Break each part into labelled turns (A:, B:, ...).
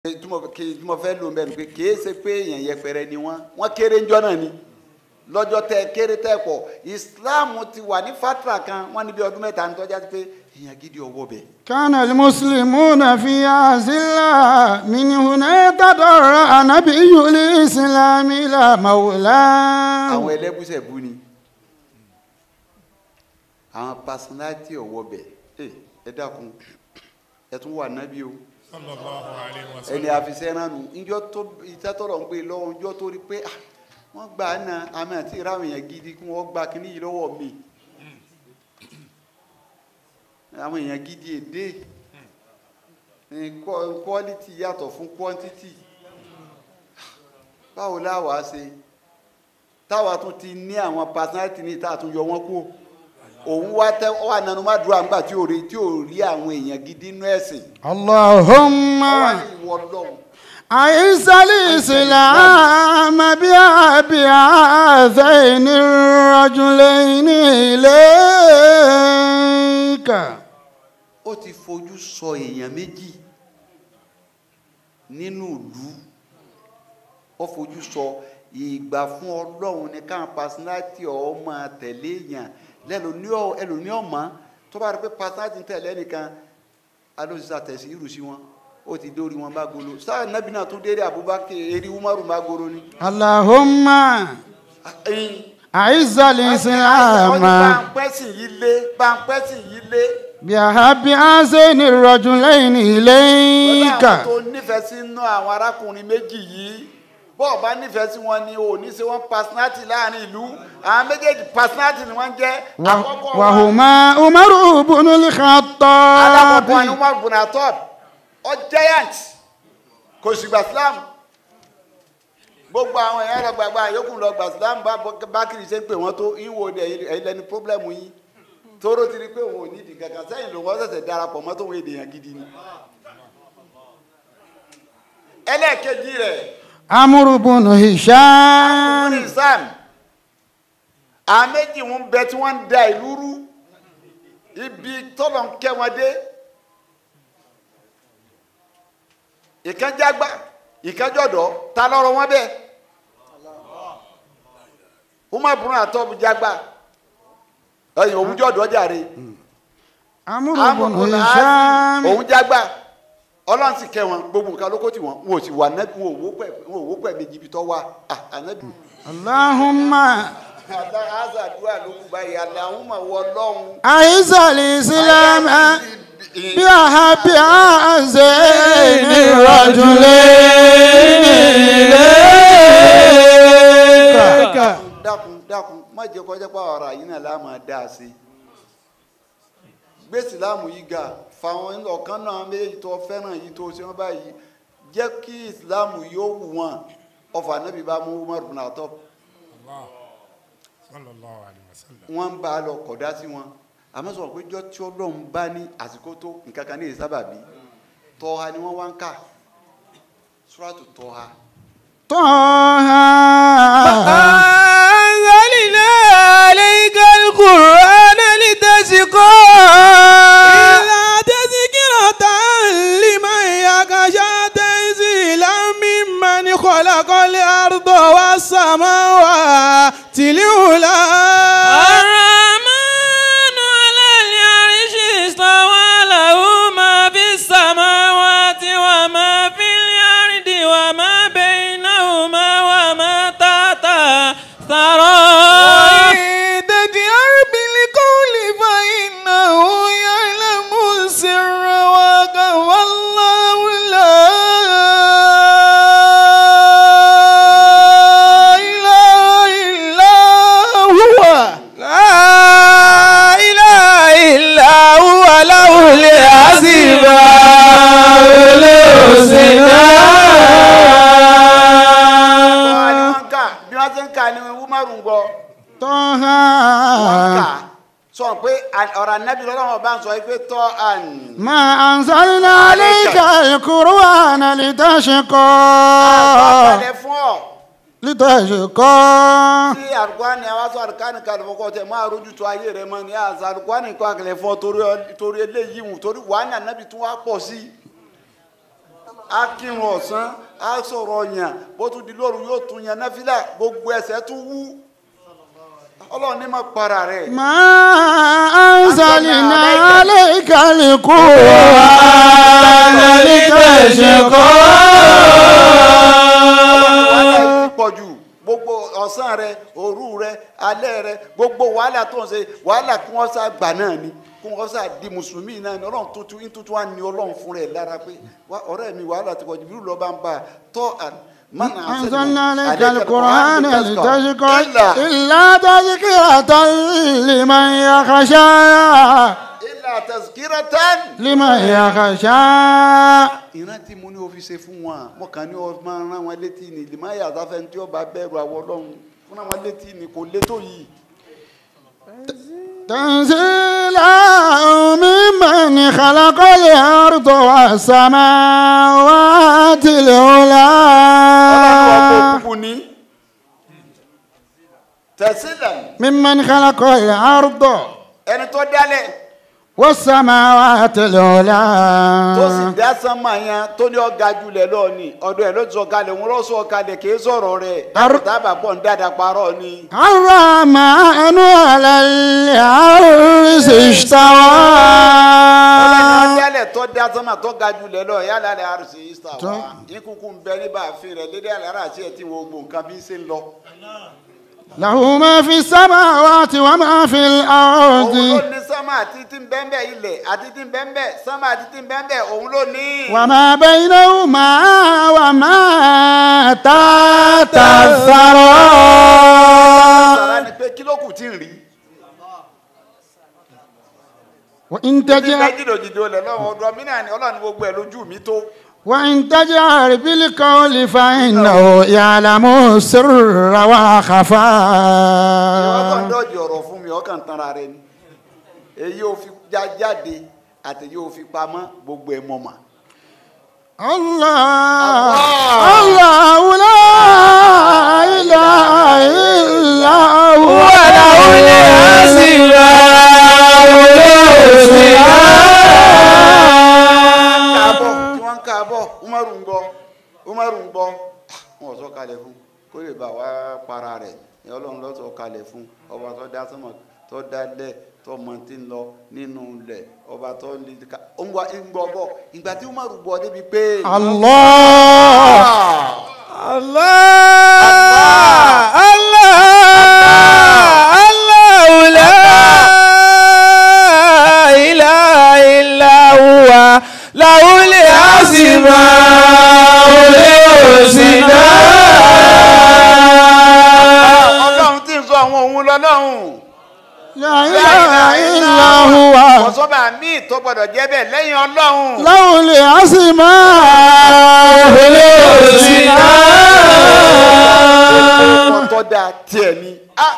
A: tí mo kí- tí mo fẹ́ lò ń bẹ̀ ni pé kìí ṣe pé èèyàn yẹpẹrẹ ni wọ́n wọ́n kéré ńjọ́ náà ni lọ́jọ́ tẹ kéré tẹ pọ̀ Islam ti wà ní fatra kan wọ́n ní bí ọdún mẹ́ta ní tọ́já sí pé èèyàn gidi ọwọ́ bẹ̀.
B: كان المسلمون في أزلة من هنا تضرع نبي الإسلام إلى مولاه
A: àwọn ẹlẹ́bùsẹ̀ bú ni àwọn personality ọwọ́ bẹ̀ ẹ ẹ dákun ẹ tún wà nábì o
C: sallallahu alayhi wa
A: ẹni
C: sallam.
A: àfisẹ́ràn nù ìjọ tó ìtẹ́tọ̀rọ̀ ń pè lọ́wọ́ ìjọ tó rí pé ah, wọ́n gbà á na àmì àti ìráwọ̀ èèyàn gidi kí wọ́n gba kíní yìí lọ́wọ́ mi àwọn èèyàn gidi èdè quality yàtọ̀ fún quantity báwo láwàá ṣe táwa tún ti ní àwọn personality ní ìta tún yọ wọ́n kú òun wá tẹ ọ wà nánú má dúró àgbà tí ò rí tí ò rí àwọn èèyàn gidi nínú ẹ̀sìn
B: اللهم
A: ọ wà ní ìwọ lọ́hùn.
B: أعز الإسلام بأبي هذين الرجلين إليك
A: ó ti fojú sọ èèyàn méjì nínú ìlú ó fojú sọ ìgbà fún ọlọ́run ní káwọn personality ọ̀ máa tẹ̀lé èèyàn lẹ́lòmí ọ̀mọ́ tó bá rí pé personality ń tẹ̀lé nìkan alóòsísà tẹ̀sí irú sí wọn ó ti dórí wọn bá golo sáà nábì náà tún déré Abubakar eri Umaru bá golo ni.
B: اللهم أعز الإسلام
A: báńpẹ́sì yìí lé báńpẹ́sì yìí lé.
B: بأبي هذين الرجلين إليك
A: Ọlọ́run tó nífẹ̀ẹ́ sí inú àwọn arákùnrin méjì yìí bọ́ọ̀ bá nífẹ̀ẹ́ sí wọn ni ò ní ṣe wọ́n personality láàrin ìlú àwọn méjèèjì personality ni wọ́n jẹ́ àkọ́kọ́ wọn
B: وهما عمر بن
A: alákọ̀ọ́kọ́ ni
B: الخطاب
A: Umar bin Khattab ọ giant kò sì gbà Islam gbogbo àwọn èèyàn lọ gbàgbà yòókù lọ gbà Islam bá bákìrì ṣe ń pè wọ́n tó ìwò ẹ̀yìn lẹni problem yìí tóró ti rí pé òun ò ní ìdí kankan sẹ́yìn lòun ọ̀sẹ̀sẹ̀ darapọ̀ mọ́ tóun èdè yẹn gidi ni ẹlẹ́ẹ̀kejì rẹ̀
B: عمرو بن هشام
A: ní sam àwọn méjì wọn bẹ tí wọn ń da ìlú rú ibi tọ́lọ̀ ń kẹ́ wọn dé ìkànjágbá ìkànjọ́dọ̀ ta lọ́rọ̀ wọn bẹ́ẹ̀ umar bunu atọ́bu jágbá ẹ̀yìn òun jọ̀dọ̀ jàre
B: عمرو بن
A: amúnú
B: هشام
A: òun jágbá ọlọ́run sì kẹ́ wọn gbogbo nǹkan lóko tí wọn wọn ò sì wà nẹ́bí wọn ò wó pẹ̀ wọn ò wó pẹ̀ méjì ibi tọ́ wa ah ànábì.
B: اللهم
A: àdúrà ló kú báyìí aláhùnmá wọ lọ́hùn.
B: أعز الإسلام بأحب هذين الرجلين إليك
A: dákun dákun má jẹ́ kọjá pa ọ̀rọ̀ yìí náà láàmú dá a sí. gbé ìsìláàmù yìí ga fáwọn ọ̀kan náà méjèèjì tó fẹ́ràn yìí tó ṣe wọ́n báyìí jẹ́ kí ìsìláàmù yóò wù wọ́n ọfà nábì bá mú Umar bin Khattab
C: Allah. sallallahu alayhi wa sallam.
A: wọ́n ń bá a lọ kọ̀dá sí wọn àmọ́ sọ̀rọ̀ pé jọ́ tí ọlọ́run bá ní àsìkò tó nǹkan kan ní ìsábàbí tọ́ha ni wọ́n wá ń kà Suratu Tọ́ha.
B: طه
D: أنزلنا عليك القرآن لتشقى إلا تذكرة لمن يخشى تنزيلا ممن خلق الأرض والسماوات العلى الرحمن على العرش استوى له ما في السماوات وما في الأرض وما بينهما وما تحت ثرى تجهر بالقول فإنه يعلم السر وأخفى الله لا إله إلا هو لا إله إلا هو له الأسماء الحسنى
A: Tọ́ha ni wọ́n ń kà bí wọ́n ti ń kà ní Umaru ń gbọ́
B: طه
A: wọ́n ń kà sọ pé ọ̀rọ̀ anábì lọ́wọ́ bá ń sọ pé tọ́ àn.
B: ما أنزلنا عليك القرآن لتشقى
A: àkọọ́lẹ̀ fún ọ
B: لتشقى
A: tí àrùkwáni àwọn aṣọ àrùkwáni kalẹ̀ fọkọ tẹ máa rójú tó ayé rẹ mọ ní àṣà àrùkwáni kọ́ àkàlẹ̀ fún ọ torí ọ- torí eléyìí wù torí wàhánà anábì tún wá pọ̀ sí á kírun ọ̀sán á sọ̀rọ̀ yàn bó tún di lóru yóò tún yan náfìlà gbogbo ẹsẹ̀ tún wú ọlọ́run ní ma para rẹ̀.
B: ما أنزلنا عليك القرآن
A: wàhálà
B: لتشقى
A: yìí pọ̀ jù gbogbo ọ̀sán rẹ òru rẹ alẹ́ rẹ gbogbo wàhálà tó ń ṣe wàhálà kí wọ́n sá gbà náà ni kí wọ́n sá di mùsùlùmí náà ni ọlọ́run tuntun tuntun wa ni ọlọ́run fún rẹ̀ lára pé wá ọ̀rẹ́ mi wàhálà ti pọ̀ jù bírú lọ́ba ń bá a tọ́ à mana
B: أنزلنا عليك القرآن لتشقى
A: إلا
B: إلا تذكرة لمن يخشى
A: إلا تذكرة
B: لمن يخشى
A: ìrántí mo ní o fi ṣe fún wọn mo kàn ní o máa rán wọn létí ni lè má yàtọ̀ fẹ́ tí ó bá bẹ̀rù àwọn ọlọ́run fún wọn létí ni kò létò yìí.
B: تنزيلا ممن خلق الأرض والسماوات
A: ọlọ́run
B: العلى
A: ọkọ̀ òkùnkùn ní tẹ̀sílẹ̀
B: ممن خلق الأرض
A: ẹni tó dálẹ̀
B: والسماوات
A: tó sì
B: العلى
A: dá sánmà yẹn tó ní ọ̀gá jùlẹ̀ lọ ni ọ̀dọ̀ ẹ̀ ló sọ kalẹ̀ òun ló sọ kalẹ̀ kì í sọ̀rọ̀ rẹ̀
B: Ar-
A: dábàá pọ̀ ń dáadáa parọ́ ni.
B: الرحمن على العرش
A: ọlọ́run
B: استوى
A: dálẹ̀ tó dá sánmà tó ga jùlẹ̀ lọ yálà lẹ́ àrùsí ìsà wa
B: Tó-
A: ìkúkú ń bẹ níbà àfin rẹ̀ lédè àlàrà àti ẹ̀ tí wọ́n gbọ́ nǹkan bí ń ṣe ń lọ.
B: له ما في السماوات وما في
A: òun ló
B: الأرض
A: ní sánmà àti tí ń bẹ́ẹ̀ ilẹ̀ àti tí ń bẹ́ẹ̀ sánmà àti tí ń bẹ́ẹ̀ òun ló ní.
B: وما بينهما وما تحت الثرى
A: sara ni pé kí ló kù tí ń rí.
B: وإن
A: tí bẹ́ẹ̀
B: تجهر
A: jìdòjìdò lẹ̀ lọ́wọ́ ọdún ọmọ náà ni ọlọ́run gbogbo ẹ̀ lójú mi tó.
B: وإن تجهر بالقول فإنه يعلم السر
A: ọkàn
B: وخفى
A: dọ́ọ̀jì ọ̀rọ̀ fún mi ọkàn tanra rẹ ni èyí ò fi já jáde àti èyí ò fi pamọ́ gbogbo ẹ̀ mọ̀ mà.
B: الله الله لا إله إلا هو
D: وله الأسماء الحسنى
A: káàbọ̀ tí wọ́n ń káàbọ̀ umaru ń gbọ́ umaru ń gbọ́ wọn sọ kalẹ̀ fún kó lè bá wa para rẹ̀ ní ọlọ́run ló sọ kalẹ̀ fún ọba tó dá sọ́mọ̀ tó dá lẹ̀ tó mọ tí ń lọ nínú lẹ̀ ọba tó lè ká ó ń wá ń gbọ́ bọ̀ ìgbà tí umaru gbọ́ débi pé.
B: الله
D: الله الله الله لا إله إلا هو له الأسماء الحسنى
A: ọlọ́run tí ń sọ àwọn òun lọ́lọ́run.
B: لا إله إلا هو
A: ọ̀sọ́bà míì tó gbọ́dọ̀ jẹ́ bẹ́ẹ̀ lẹ́yìn ọlọ́run.
B: له الأسماء
D: الحسنى
A: ọkọ̀ tó dáa tiẹ̀ ni. Ah!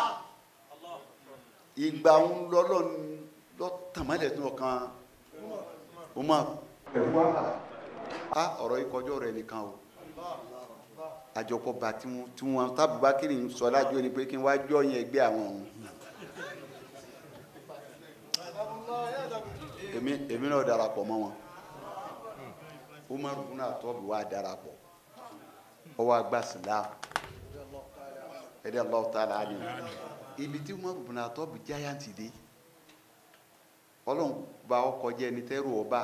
A: ìgbà ń lọ́lọ́ lọ tàmálẹ̀ tó kàn Umar. a ọ̀rọ̀ ìkọjọ́ rẹ̀ nìkan o àjọpọ̀ bá tí wọ́n tí wọ́n tábùbá kiri ń sọ lájọ́ ni pé kí n wá jọ yẹn ẹgbẹ́ àwọn òun. èmi èmi náà darapọ̀ mọ́ wọn Umar bùnà tọ́bi wá darapọ̀ ọwọ́ agbá sílámù ẹdí Allahu ta'ala ali ibi tí Umar ibn Khattab giant dé Ọlọ́run bá ọkọ jẹ ní tẹrù ọba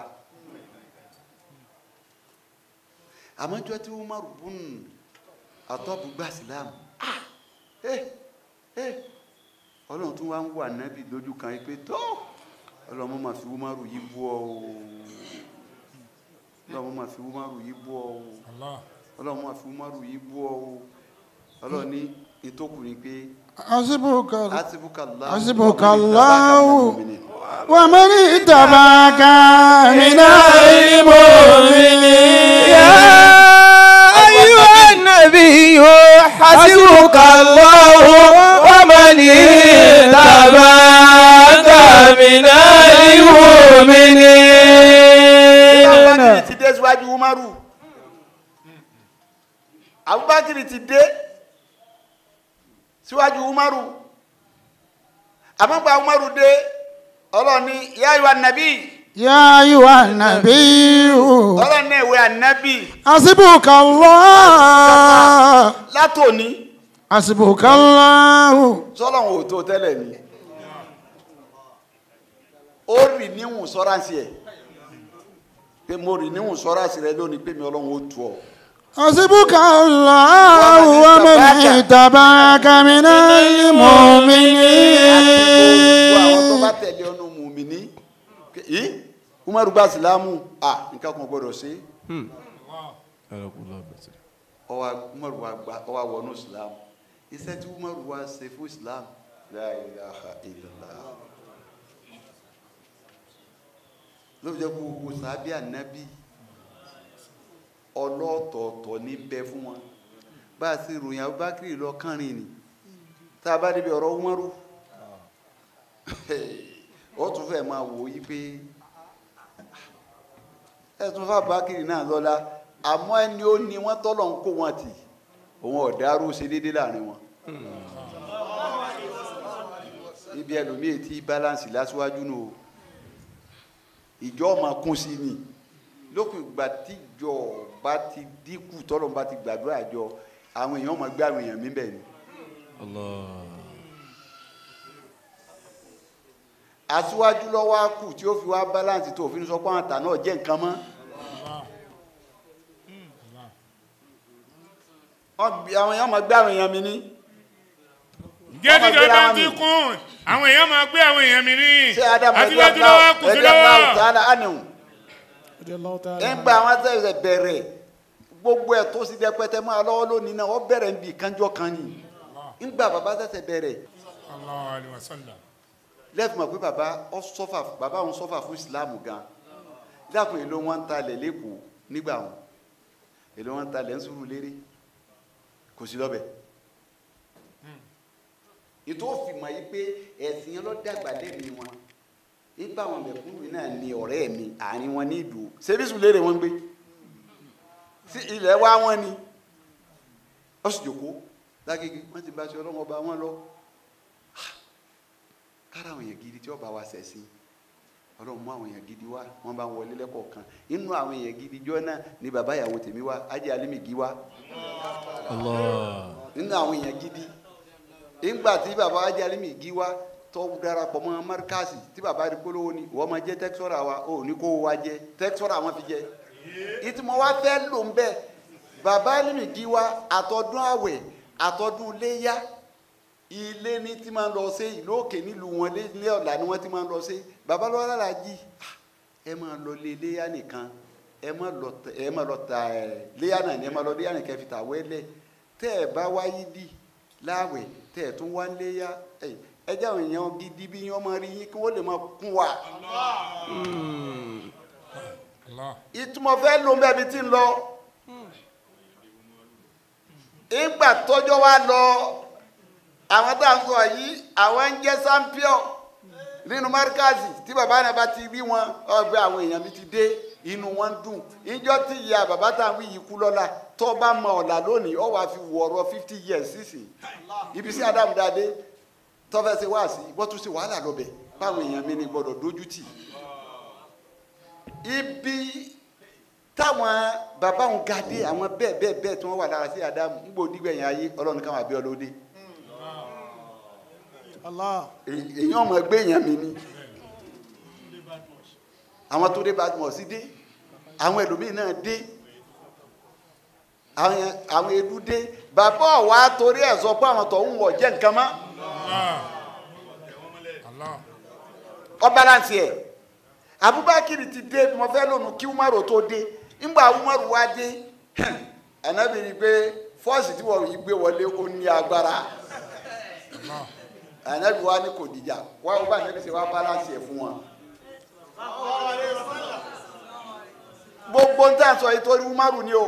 A: àmọ́jọ́ tí Umar ibn Khattab gba Islam ah eh eh Ọlọ́run tún wá ń wà nábì lójú kan yìí pé tó Ọlọ́run máa fi Umar yìí bú ọ o Ọlọ́run máa fi Umar yìí bú ọ o
C: Allah.
A: Ọlọ́run máa fi Umar yìí bú ọ o Ọlọ́run ní ìtókù ni pé.
B: حسبك
A: حسبك الله
B: حسبك
A: ومن
B: الله
A: اتبعك من المؤمنين.
B: ومن اتبعك من
D: المؤمنين يا أيها النبي حسبك الله ومن اتبعك من المؤمنين
A: abubakar ti dé síwájú umaru abubakar ti dé síwájú umaru àmọ́gbà umaru dé ọlọ́run ní ya ayyuhan nabi
B: يا أيها النبي
A: ọlọ́run náà ìwé ànábì
B: حسبك الله
A: látòní
B: حسبك الله
A: sọlọ́run ò tó tẹ́lẹ̀ ni ó rì níhùn sọ́ránsì ẹ̀ pé mo rì níhùn sọ́ránsì rẹ lónìí pé mi ọlọ́run ó tu ọ.
B: حسبك الله ومن اتبعك من
A: gbogbo àwọn tó
B: المؤمنين
A: bá tẹ̀lé ọ̀nà mùmíní yìí umaru gba silamu ah nǹkan kan gbọdọ̀ sí ọwọ́ umaru wa gba ọwọ́ wọnú silamu iṣẹ́ tí umaru wa ṣe fún islam la ilaha illallah ló fi jẹ́ kó gbogbo sábẹ́ ànábì ọlọ́ọ̀tọ̀ọ̀tọ̀ ní bẹ fún wọn bá a sì ròyìn abubakar lọ kánrin ni tá a bá débi ọ̀rọ̀ umaru ó tún fẹ́ máa wò yí pé ẹ̀sùn fàbákìrì náà lọ́la àmọ́ ẹni ó ní wọ́n tọ́lọ̀ ń kó wọn tì òun ọ̀dàrú ṣe déédéé láàrin wọn. ibi ẹlòmíì tí balance lásìwájú nù o ìjọ máa kún sí ni lópin ìgbà tíjọ bá ti dínkù tọ́lọ̀ bá ti gbàdúrà jọ àwọn èèyàn máa gbé àwọn èèyàn mí bẹ́ẹ̀ ni. aṣíwájú lọ́wọ́ á kù tí ó fi wá balance tó òfin sọ pé àwọn àtà náà jẹ́ nǹkan mọ́. wọ́n bí àwọn èèyàn máa gbé àwọn èèyàn mi ní.
C: jẹ́díjọ́ bá ti kún àwọn èèyàn máa gbé àwọn èèyàn mi ní
A: ṣé adamu ẹgbẹ́
C: àtiwájú lọ́wọ́ kù sí
A: ẹgbẹ́ aláwọ̀
C: lọ́wọ́.
A: tààlà ánìhùn. nígbà àwọn sẹ́yìn bẹ̀rẹ̀ gbogbo ẹ̀ tó sì dẹ́pẹ́tẹ́ máa lọ́wọ́ lónìí náà wọ́n bẹ̀rẹ̀ níbi ìkánjọ́ kan ni. nígbà bàbá sẹ̀sẹ̀ bẹ̀rẹ̀
C: Allahu alaihi wasallam.
A: lẹ́fì mọ̀ pé bàbá ọ sọ́fà bàbá òun sọ́fà fún ìsìláàmù gan dákun èlò wọn ń talẹ̀ lẹ́kọ̀ọ́ nígbà wọn èlò wọn ń talẹ̀ ń sùúrù lérè kò sí lọ́bẹ̀ ètò òfin mọ̀ yìí pé ẹ̀sìn yẹn ló dàgbà lẹ́mìí wọn nígbà wọn mẹ̀kúnnù náà ni ọ̀rẹ́ mi àárín wọn ní ìdò sẹ́bíṣù lérè wọn gbé sí ilẹ̀ wa wọn ni ó sì jòkó lágége wọn ti bá aṣọ ọlọ́mọ ọba wọn lọ kára àwọn èèyàn gidi tí ó bá wa ṣẹ̀sìn ọlọ́run mú àwọn èèyàn gidi wá wọ́n bá ń wọlé lẹ́kọ̀ọ̀kan inú àwọn èèyàn gidi jọ náà ni bàbá ìyàwó tèmi wá ajé alimigi wá nínú àwọn èèyàn gidi nígbà tí bàbá ajé alimigi wá tó darapọ̀ mọ́ márkàsì tí bàbá rí polówó ni wọ́n máa jẹ́ tẹ́kítọ́rà wa ó ní kó wa jẹ́ tẹ́kítọ́rà wọn fi jẹ́ ìtumọ̀ wa fẹ́ lò ń bẹ́ bàbá alimigi wá àtọ́dún àwẹ̀ àtọ́dún léyà ilé ní tí máa ń lọ sí ìlú òkè nílùú wọn lé ní ọ̀la ni wọ́n ti máa ń lọ sí babalọ́wọ́ alájí ẹ máa lọ lé léyà nìkan ẹ máa lọ tẹ ẹ máa lọ ta ẹ léyà náà ni ẹ máa lọ léyà nìkan fi tà wẹ́lẹ̀ tẹ́ ẹ bá wáyé dì láwẹ̀ tẹ́ ẹ tún wá ń léyà ẹ ẹ jẹ́ àwọn èèyàn gidi bí wọ́n máa rí yín kí wọ́n lè máa kún wa.
C: Allah.
A: ìtumọ̀ fẹ́ ló ń bẹ́ẹ̀ bí tí ń lọ ìgbà tọ́jọ́ wa lọ àwọn tá à ń sọ yìí àwọn ń jẹ́ champion nínú márkàzì tí bàbá náà bá ti rí wọn ọgbẹ́ àwọn èèyàn mi ti dé inú wọn dùn ìjọ tí ìyá bàbá tá à ń wí yìí kú lọ́la tó bá mọ ọ̀la lónìí ọ wàá fi wọ̀ọ̀rọ̀ fifty years sísìn ibi sí Ádámù dáadé tọ́fẹ́ ṣe wá sí wọ́n tún ṣe wàhálà lọ́bẹ̀ báwọn èèyàn mi ni gbọ́dọ̀ dójú tì ibi táwọn bàbá òun ga dé àwọn bẹ́ẹ̀ bẹ́ẹ̀ bẹ́ẹ̀ tí wọ́n wà lára sí Ádámù ń gbòó dígbẹ̀yìn ayé ọlọ́run káwọn àbí ọlọ́dẹ èyàn ọmọ ẹgbẹ́ èèyàn mi ni àwọn tó dé Badmus dé àwọn ẹlòmíín náà dé àwọn àwọn edu dé bàbá ọ̀wá torí ẹ̀ sọ pé àwọn tó ń wọ̀ jẹ́ nǹkan mọ́
C: Allah. Allah.
A: ọ balance ẹ̀ Abubakar ti dé mo fẹ́ lónìí kí Umaru tó dé ńgbà Umaru wá dé Ànábì ní pé fọ́ọ̀sì tí wọ́n yí gbé wọlé ó ní agbára
C: Allah.
A: Ànábì wa ní kò dìjà wá wọ́n bá Ànábì ṣe wá balance ẹ̀ fún wọn. gbogbo ń tà sọ yìí torí Umaru ni o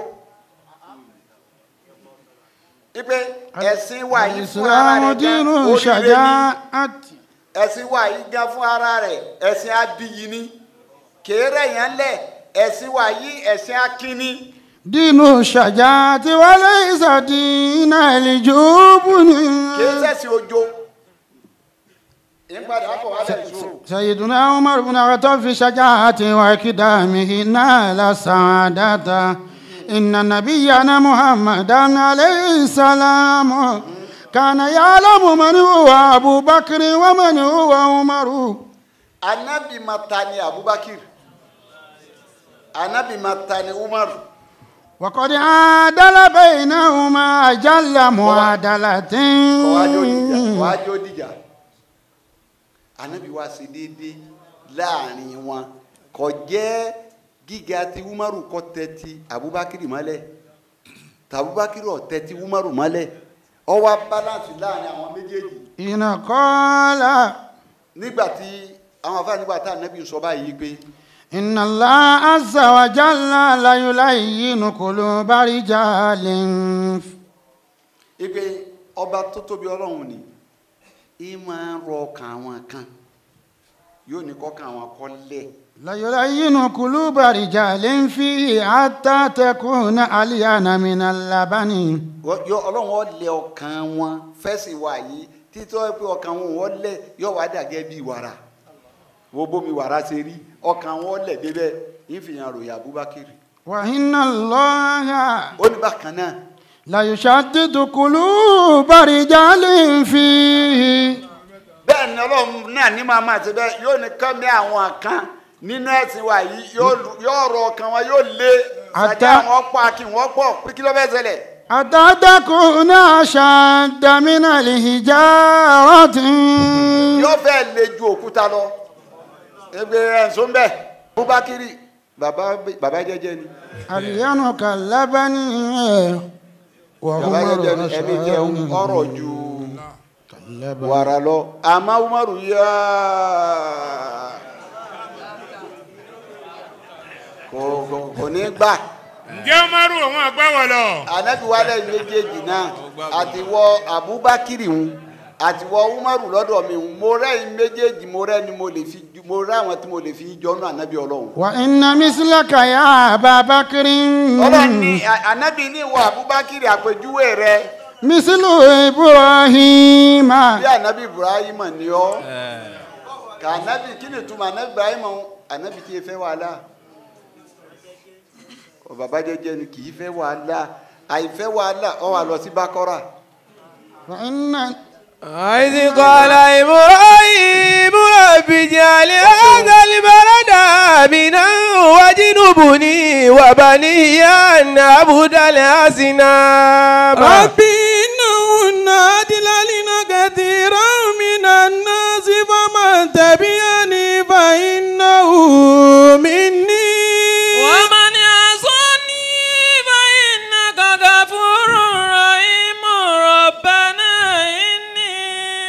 A: ipe ẹ̀sìn wa yìí fún ara
B: الإسلام
A: rẹ̀
B: دين
A: gan oríire ni
B: شجاعة
A: ẹ̀sìn wa yìí gan fún ara rẹ̀ ẹ̀sìn abiyì ni kéré yẹn lẹ̀ ẹ̀sìn wa yìí ẹ̀sìn akínní
B: دين الشجاعة وليس دين الجبن
A: kìí ṣẹ̀sìn ojo ìpàdé àpò wálẹ̀ ìṣòro.
B: سيدنا عمر بن الخطاب في شجاعته وإقدامه نال السعادة إن نبينا محمدا عليه السلام كان يعلم من هو أبو بكر ومن هو عمر
A: anabi mata ni abubakar anabi mata ni umar
B: وقد عادل بينهما أجل معادلة
A: kọwájú dìjà kọwájú dìjà anabi wa ṣe déédéé láàrin wọn kò jẹ́ gíga ti umaru kò tẹ́tí abubakar mọ́lẹ̀ tàbúbakar ò tẹ́tí umaru mọ́lẹ̀ ó wá balance láàrin àwọn méjèèjì
B: إن قال
A: nígbà tí àwọn afáà nígbà tá anabi sọ báyìí pé
B: إن الله عز وجل لا يلين قلوب رجال
A: ipe ọba tó tóbi ọlọ́run ni ì máa ń rọ ọkàn àwọn kan yóò ní kọ́kàn àwọn kọ́ lẹ̀
B: لا يلين قلوب رجال فيه حتى تكون أليان من اللبن
A: Wọ́n- yọ ọlọ́run ó lẹ̀ ọkàn wọn fẹ́sì wà yìí títọ́ pé ọkàn wọn wọ́n lẹ̀ yóò wá dàgẹ́ bí wàrà wo bómi wàrà ṣe rí ọkàn wọn lẹ̀ débẹ̀ ìfìyàn ròyìn abubakar
B: وإن الله
A: ó ní bákan náà
B: لا يشدد قلوب رجال فيه
A: bẹ́ẹ̀ ni ọlọ́run náà ní màmá àti bẹ́ẹ̀ yóò ní kọ́mí àwọn kan nínú ẹ̀sìn wa yìí yóò lu- yóò rọ ọkàn wọn yóò lé
B: Àtá-
A: àti àwọn pọ̀ kí wọ́n pọ̀ pé kí ló fẹ́ ṣẹlẹ̀
B: حتى تكون أشد من الحجارة
A: yóò fẹ́ le ju òkúta lọ ebe ẹ̀sùn bẹ́ẹ̀ bubakiri baba baba jẹ́jẹ́ ni
B: ألين كاللبن
A: baba jẹ́jẹ́ ni ẹni jẹ́ ọ̀rọ̀ ju
B: كاللبن
A: wàrà lọ àmọ́ umaru yá kò kò kò ní gbà
C: ǹjẹ́ umaru òun àgbáwọ̀ lọ.
A: anabi wálé méjèèjì náà àtiwọ abubakiri ń àtiwọ umaru lọ́dọ̀ mi ń mo rẹ́yìn méjèèjì mo rẹ́ ni mo lè fi ju- mo rẹ́ àwọn tí mo lè fi jọ́nù anabi ọlọ́run.
B: وإن مثلك يا أبا بكر
A: ọlọ́run ní a- anabi ní ìwọ abubakiri àpèjúwe rẹ
B: مثل إبراهيم
A: bí anabi ibrahim ni ọ ka anabi kí ni túmọ̀ anabi ibrahim anabi tí ì fẹ́ wàhálà ọ bàbá jẹ́jẹ́ ni kì í fẹ́ wàhálà àìfẹ́ wàhálà ọ wà lọ sí bákọ́rà.
B: وإن
D: إذ قال إبراهيم رب اجعل هذا البلد آمنا واجنبني وبني أن نعبد الأصنام
E: رب إنهن أضللن كثيرا من الناس فمن تبعني فإنه مني
F: ومن يعصني فإنك غفور رحيم ربنا إني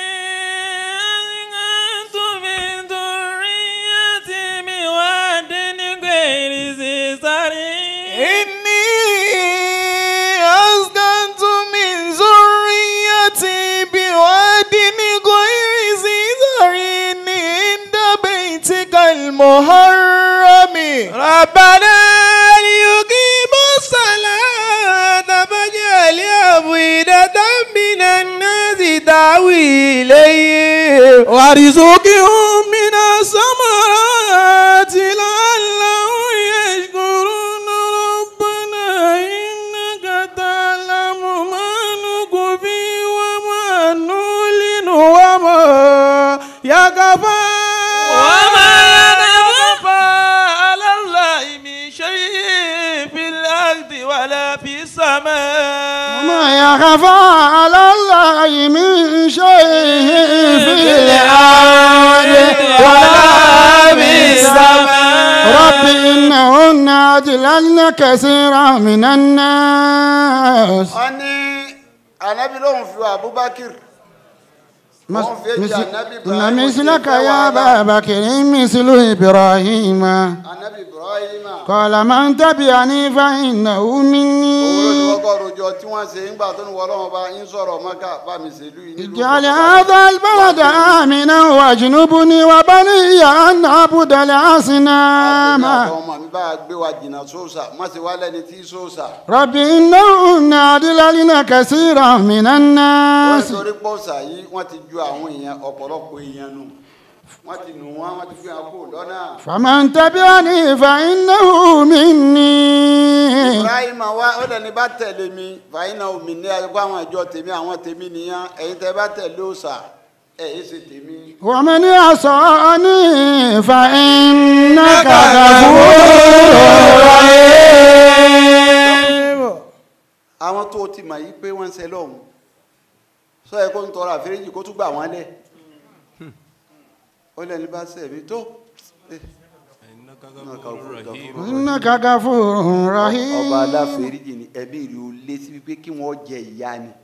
F: أسكنت من ذريتي بواد غير ذي زرع
E: إني أسكنت من ذريتي بواد غير ذي زرع عند بيتك المحرم
D: ربنا ليقيموا الصلاة فاجعل أفئدة من الناس تهوي إليهم
E: وارزقهم من الثمرات لعلهم يشكرون ربنا إنك تعلم ما نخفي وما نعلن وما يخفى
F: وما يخفى على الله من شيء في الأرض ولا في السماء
B: ما يخفى على الله من شيء في الأرض ولا في السماء رب إنهن أضللن كثيرا من الناس
A: wọ́n ní anabi lóun fi abubakar
B: مس-
A: wọ́n fi
B: مس-
A: èjì anabi ibrahim
B: إن مثلك
A: tí ì fẹ́
B: يا
A: wàhálà.
B: أبا بكر مثل إبراهيم
A: anabi ibrahim
B: قال من تبعني فإنه
A: owó ló ti
B: مني
A: kọ́kọ́ rojọ́ tí wọ́n ṣe ńgbà tó ní wọ́lọ́wọ́ bá ń sọ̀rọ̀ mọ́ká bá mi ṣèlú yìí nílùú
B: اجعل
A: kọ̀ọ̀kan.
B: هذا البلد آمنا واجنبني وبني أن نعبد
A: Èmi
B: الأصنام
A: àtàwọn ọmọ mi bá gbé wa jìnnà sóòsà má ṣe wá lẹ́ni tí sóòsà.
B: رب إنهن أضللن كثيرا من
A: wọ́n
B: الناس
A: torí pọ́sà yìí wọ́n ti ju àwọn èèyàn ọ̀pọ̀lọpọ̀ èèyàn nù. wọ́n ti nù wọ́n wọ́n ti fi hàn kú lọ́nà.
B: فمن تبعني فإنه مني
A: ibrahim wa ó lẹni bá tẹ̀lé mi fàyínà omi ní ayé kó àwọn ìjọ tèmi àwọn tèmi nìyẹn ẹ̀yin tẹ́ bá tẹ̀lé òòṣà ẹ̀ yìí ṣe tèmi.
B: ومن عصاني فإنك غفور رحيم
A: àwọn tó ti mọ̀ yìí pé wọ́n ń ṣe lọ́hùn sọ yẹ kó ń tọrọ àforíjì kó tún gbà wọ́n lẹ̀ ó lẹni bá sẹ̀mí tó. eh,
B: إنك غفور رحيم
A: ọba aláforíjì ni ẹbí rí o lé sí wípé kí wọ́n jẹ ìyá ni.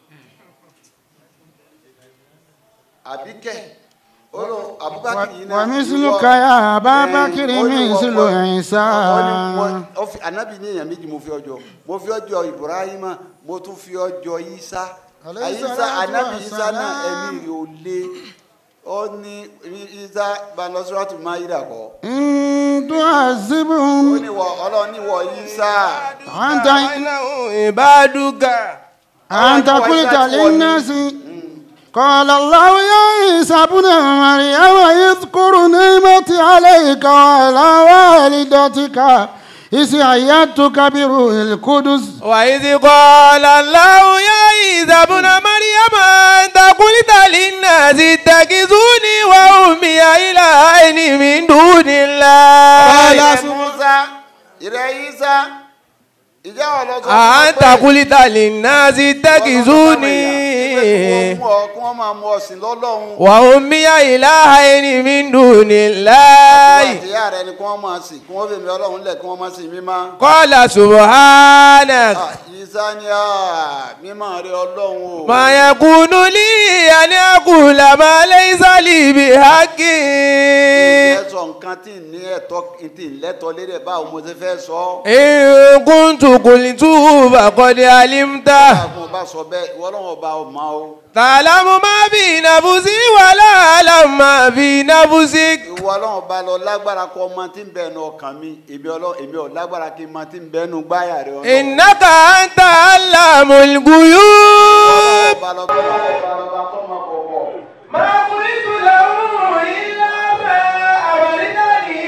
A: àbíkẹ́ olú abubakar yìí náà.
B: ومثلك
A: ìwọ-
B: يا أبا
A: Eh,
B: بكر
A: ó ní
B: مثل
A: wọ́n-
B: عيسى
A: ó ní wọ́n- ó fi- anabi ní èèyàn méjì mo fi ọjọ́ mo fi ọjọ́ ibrahima mo tún fi ọjọ́ isa
B: Alayhi
A: isa
B: salatu
A: anabi
B: wa
A: isa
B: salam.
A: náà ẹ̀mí rí o lé ó ní isa banasiratu mayida kọ́
B: إن
A: ó
B: تعذبهم
A: ní wọ ọlọ́run ní wọ isa.
B: أنت
D: ìbádùgà.
B: أنت قلت للناس قال الله يا عيسى ابن مريم اذكر نعمتي عليك وعلى والدتك إذ أيدتك بروح القدس
D: وإذ قال الله يا عيسى ابن مريم أنت قلت للناس اتخذوني وأمي إلهين من دون الله
A: Ìrẹ́ Musa, ìrẹ́ Isa, ìjẹ́ ọ̀lọ́sọ.
D: أنت قلت للناس اتخذوني
A: Kí wọ́n máa mú ọ̀sìn lọ́lọ́run.
D: وأمي إلهين من دون الله
A: Ìyá rẹ̀ ni kí wọ́n máa sìn, kí wọ́n fèmí ọlọ́run lẹ̀ kí wọ́n máa sìn mímọ́.
D: قال سبحانك
A: Ah, Isa ni ah, mímọ́ rẹ̀ ọlọ́run o.
D: ما يكون لي أن أقول ما ليس لي بحق
A: Ìfẹ́ sọ nǹkan tí ì ní ẹ̀tọ́ tí ì lẹ́tọ̀ọ́ lédè báwo mo ti fẹ́ sọ.
D: إن كنت قلته فقد علمته
A: Báwo bá sọ bẹ́ẹ̀, ìwọ ọlọ́run ọba ọmọ o.
D: تعلم ما في نفسي ولا أعلم ما في نفسك
A: Ìwọ ọlọ́run ọba lọ lágbára kọ ọmọ tí ń bẹnu ọkàn mi. Èmi ọlọ́run èmi ò lágbára kí n mọ tí ń bẹnu gbáyà rẹ̀ ọlọ́run.
D: إنك أنت علام الغيوب
A: Ọba lọ bá ọba lọ bá tọ́ máa kọ̀ bọ̀.
D: ما قلت له إلا ما أمرتني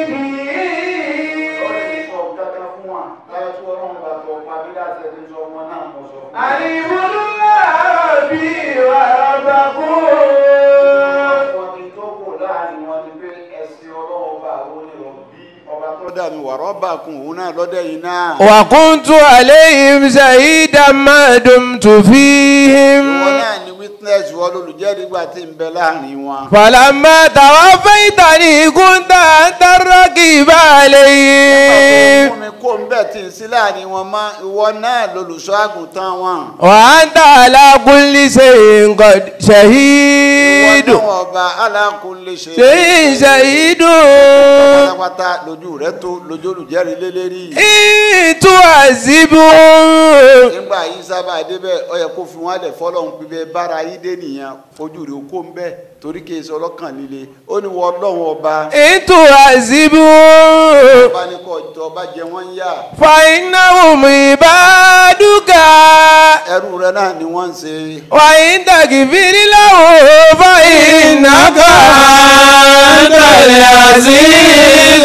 D: به
A: sọ kankan fún wa láyé tí ọlọ́run bá tọ pa bí láti ẹni sọ ọmọ náà mọ sọ fún
D: أن اعبدوا الله ربي وربكم
A: wọn kí n tó kò láàrin wọn ni pé ẹsìn ọlọ́run bá àwọn onírọ̀ bí ọba tó dà mí wàrọ̀ bá kun òun náà lọ́dẹ̀ yìí náà.
D: وكنت عليهم شهيدا ما دمت فيهم
A: ìwọ náà ni witness wọ lólùjẹ́rìí gbà tí ń bẹ láàrin wọn.
D: فلما توفيتني كنت أنت الرقيب عليهم
A: fún mi kó ń bẹ̀ tí ń sí láàrin wọn mọ́ ìwọ náà lolùṣọ́ àgùntàn wọn.
D: وأنت على كل شيء قد
A: ìwọ
D: شهيد
A: náà ọba alákùnlé ṣe.
D: شيء شهيد
A: pátápátá lójú rẹ tó lójú olùjẹ́rìí lélẹ́rìí.
D: إن تعذبهم
A: nígbà yìí sábà débẹ̀ ọ yẹ kó fi wọn lẹ̀ fọlọ́hún pípẹ́ bára yìí dé nìyẹn ojú rẹ̀ kó ń bẹ̀ torí kì í ṣe ọlọ́kàn líle ó ní wọ ọlọ́run ọba
D: إن تعذبهم
A: ọba ní kò jọ ọba jẹ wọ́n ń yà
D: فإنهم عبادك
A: ẹrú rẹ náà ni wọ́n ń ṣe
D: وإن تغفر له فإنك أنت العزيز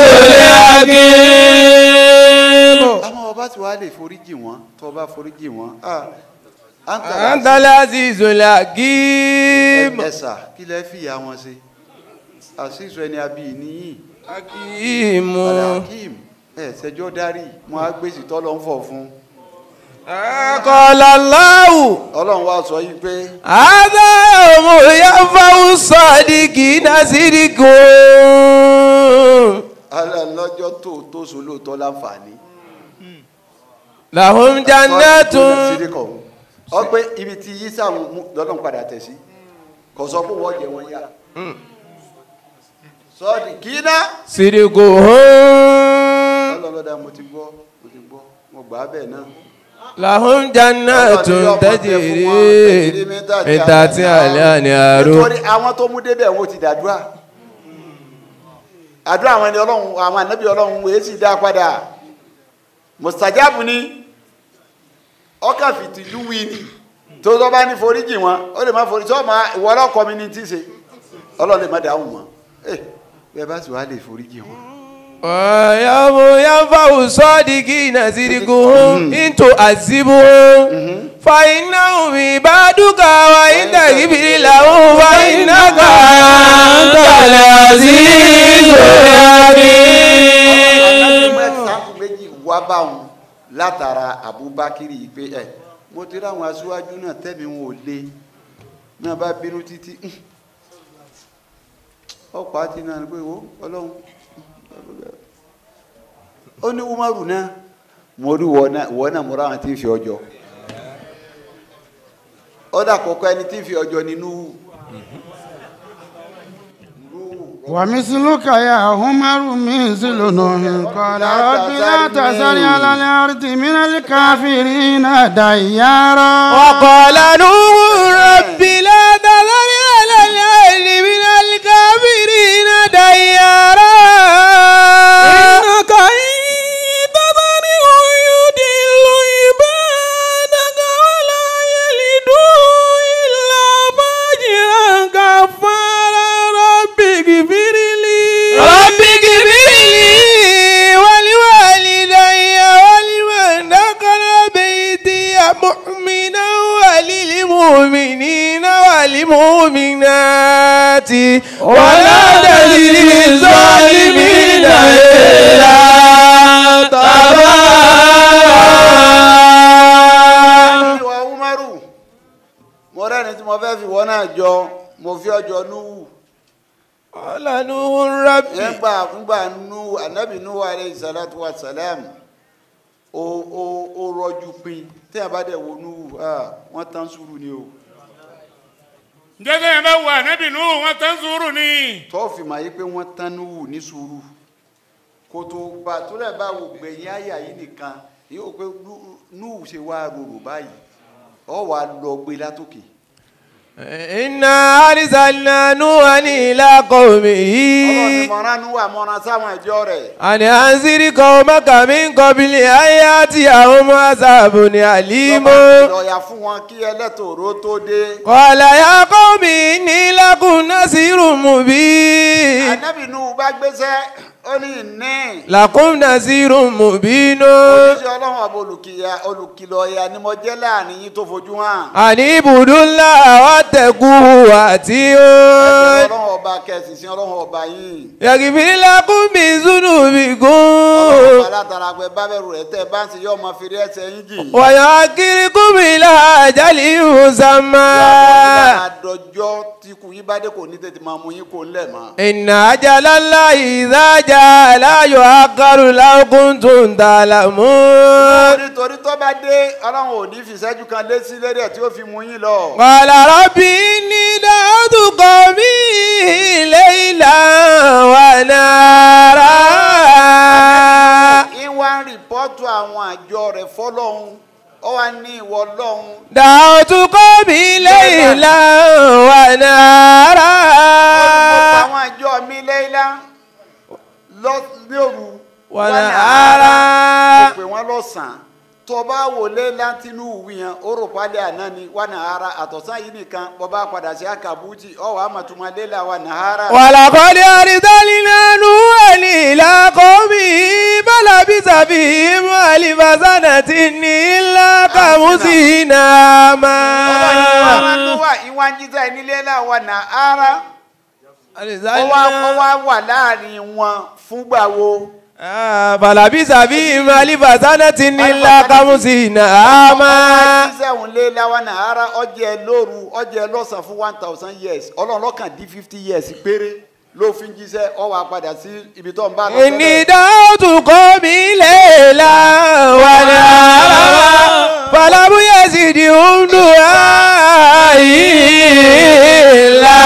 D: الحكيم
A: àwọn ọba tí wàá lè foríjì wọn tó ọba foríjì wọn ah,
D: أنت العزيز الحكيم
A: ẹ̀sà kí lẹ́ fìyà wọn ṣe àṣìṣe ẹni abí níyìn
D: حكيم
A: alakim ẹ̀ ṣẹjọ́ darí wọn á gbèsè tọ́lọ́ ń fọ̀ fún
D: قال الله
A: ọlọ́run wá sọ yìí pé
D: هذا يوم ينفع الصادقين صدقهم
A: alẹ́ lọ́jọ́ tó tó so lóòótọ́ láǹfààní.
D: لهم جنات
A: sídìkọ̀ ọ pé ibi tí yísà lọ́dún padà tẹ̀ sí kò sọ pé wọ́n jẹ wọ́n yá sọ́ọ̀dì kíná
D: صدقهم
A: ọlọ́lọ́dà mo ti gbọ́ mo ti gbọ́ mo gbà á bẹ́ẹ̀ náà.
D: لهم جنات تجري من تحتها الأنهار
A: nítorí àwọn tó mú débẹ̀ wọn ti dàdúrà àdúrà àwọn ẹni ọlọ́run àwọn ànábì ọlọ́run wèé sì dá padà mustajabu ni ọkàn fìtìjú wí ni tó tọ́ bá ní foríjì wọn ó lè má forí tí wọ́n máa ìwọ ọlọ́kọ mi ní tí ì ṣe ọlọ́run lè má dáhùn wọn ẹ bẹ́ẹ̀ bá sì wá lè foríjì wọn.
D: ويوم ينفع الصادقين صدقهم إن تعذبهم فإنهم عبادك وإن تغفر لهم فإنك أنت العزيز الحكيم
A: mẹ́tàkùn méjì wá bá wọn látara abubakiri yìí pé ẹ mo ti ráwọn aṣíwájú náà tẹ́mi wọn ò le náà bá bínú títí ọ̀pọ̀ àti náà ni pé wo ọlọ́run ó ní umaru náà mo rí wọ náà wọ náà mo ráwọn tí ń fi ọjọ́ ọ̀dà kọ̀ọ̀kan ẹni tí ń fi ọjọ́ nínú
B: ومثلك يا عمر مثل نوح قال رب لا تذر على الأرض من الكافرين ديارا
D: وقال نوح رب لا تذر على الأرض من الكافرين ديارا
E: إنك إن تذرهم يضل عبادك ولا يلدوا إلا فاجرا كفارا رب اغفر لي
D: رب اغفر لي ولوالدي ولمن دخل بيتي مؤمنا وللمؤمنين والمؤمنات ولا تزد الظالمين إلا تبارا
A: ìwà umaru mo rẹ́ni tí mo fẹ́ fi wọ́n náà jọ mo fi ọjọ́ núwù
D: قال نوح ربي
A: nígbà nígbà núwù anabi núwù alayhi salatu wa salam ó ó ó rọjú pin tí a bá dẹ̀ wo núwù ah, wọ́n tán sùúrù ni o
C: njẹ́sẹ̀ yẹn bá wà níbi nù wọ́n tán sùúrù ni.
A: tó fi mà yí pé wọ́n tán núwù ní sùúrù kó tó bá tó lẹ̀ bá wò gbẹ̀yìn àyà yìí nìkan yóò pé Nú- núwù ṣe wá rorò báyìí ọ wà lọ gbé látòkè.
D: إنا أرسلنا نوحا إلى قومه
A: ọlọ́run ni mọ̀ràn núwù àmọ́ràn sáwọn ẹ̀jọ́ rẹ̀.
D: أن أنذر قومك من قبل أن يأتيهم عذاب أليم
A: lọ́ọ̀yà fún wọn kí ẹlẹ́tòró tó dé.
D: قال يا قوم إني لكم نذير مبين
A: ànábì nù bá gbéṣẹ́ ó ní ìní.
D: لكم نذير مبين
A: oníṣẹ́ ọlọ́run ọba olùkìyà olùkìlọ̀ ọ̀yà ni mo jẹ́ láàrin yín tó fojú hàn.
D: أن اعبدوا الله واتقوه
A: ẹ̀sìn
D: وأطيعون
A: ọlọ́run ọba kẹsì sí ọlọ́run ọba yìí.
D: يغفر لكم من
A: ọlọ́run
D: ذنوبكم
A: ọba látara pé bábẹ́rù rẹ̀ tẹ́ bá ń ṣe yọ ọmọ fèrè ẹsẹ̀ yín jì.
D: ويؤخركم إلى أجل مسمى
A: àdọjọ́ tí kù yín bá dé kò ní tètè máa mú yín kó ńlẹ̀ mọ́.
D: إن أجل الله إذا جاء لا يؤخر لو كنتم تعلمون
A: nítorí tó bá dé ọlọ́run ò ní fi ìṣẹ́jú kan lé sí lérí ẹ̀ tí ó fi mú yín lọ.
D: قال رب إني دعوت قومي ليلا ونهارا
A: ìwà ń rìpọ́tù àwọn àjọ rẹ̀ fọlọ́hún ó wà ní ìwọ lọ́hún.
D: دعوت قومي ليلا ونهارا
A: àwọn àjọ mi lẹ́yìnlá lọ ní òru
D: Wàlà
A: wà ní
D: ara.
A: mo pè wọ́n lọ́sàn-án tó bá wò lẹ́yìnlá tínú ìwì yẹn ó rò pálẹ̀ àná ni wà ní ara àtọ̀sán yìí nìkan bọ́ bá padà sí àkàbùtì ọ̀wọ́ àmọ̀túnmọ̀ lẹ́yìnlá wà ní ara.
D: ولقد أرسلنا نوحا إلى قومه فلبث فيهم ألف سنة إلا خمسين
A: ọlọ́run ìwà
D: عاما
A: ló wà ìwà ń jíjà nílé là wà ní ara ó wá ó wá wà láàrin wọn fúngbà wo.
D: آه، فلبث فيهم ألف سنة إلا خمسين عاما
A: sẹ́wọ̀n lé láwa nàárà ọjẹ́ lóru ọjẹ́ lọ́sàn fún one thousand years ọlọ́run lọ́kàn dín fifty years péré ló fi ń jíṣẹ́ ọ wá padà sí ibi tó ń bá lọ
D: إني دعوت قومي ليلا ونهارا فلم يزدهم دعائي إلا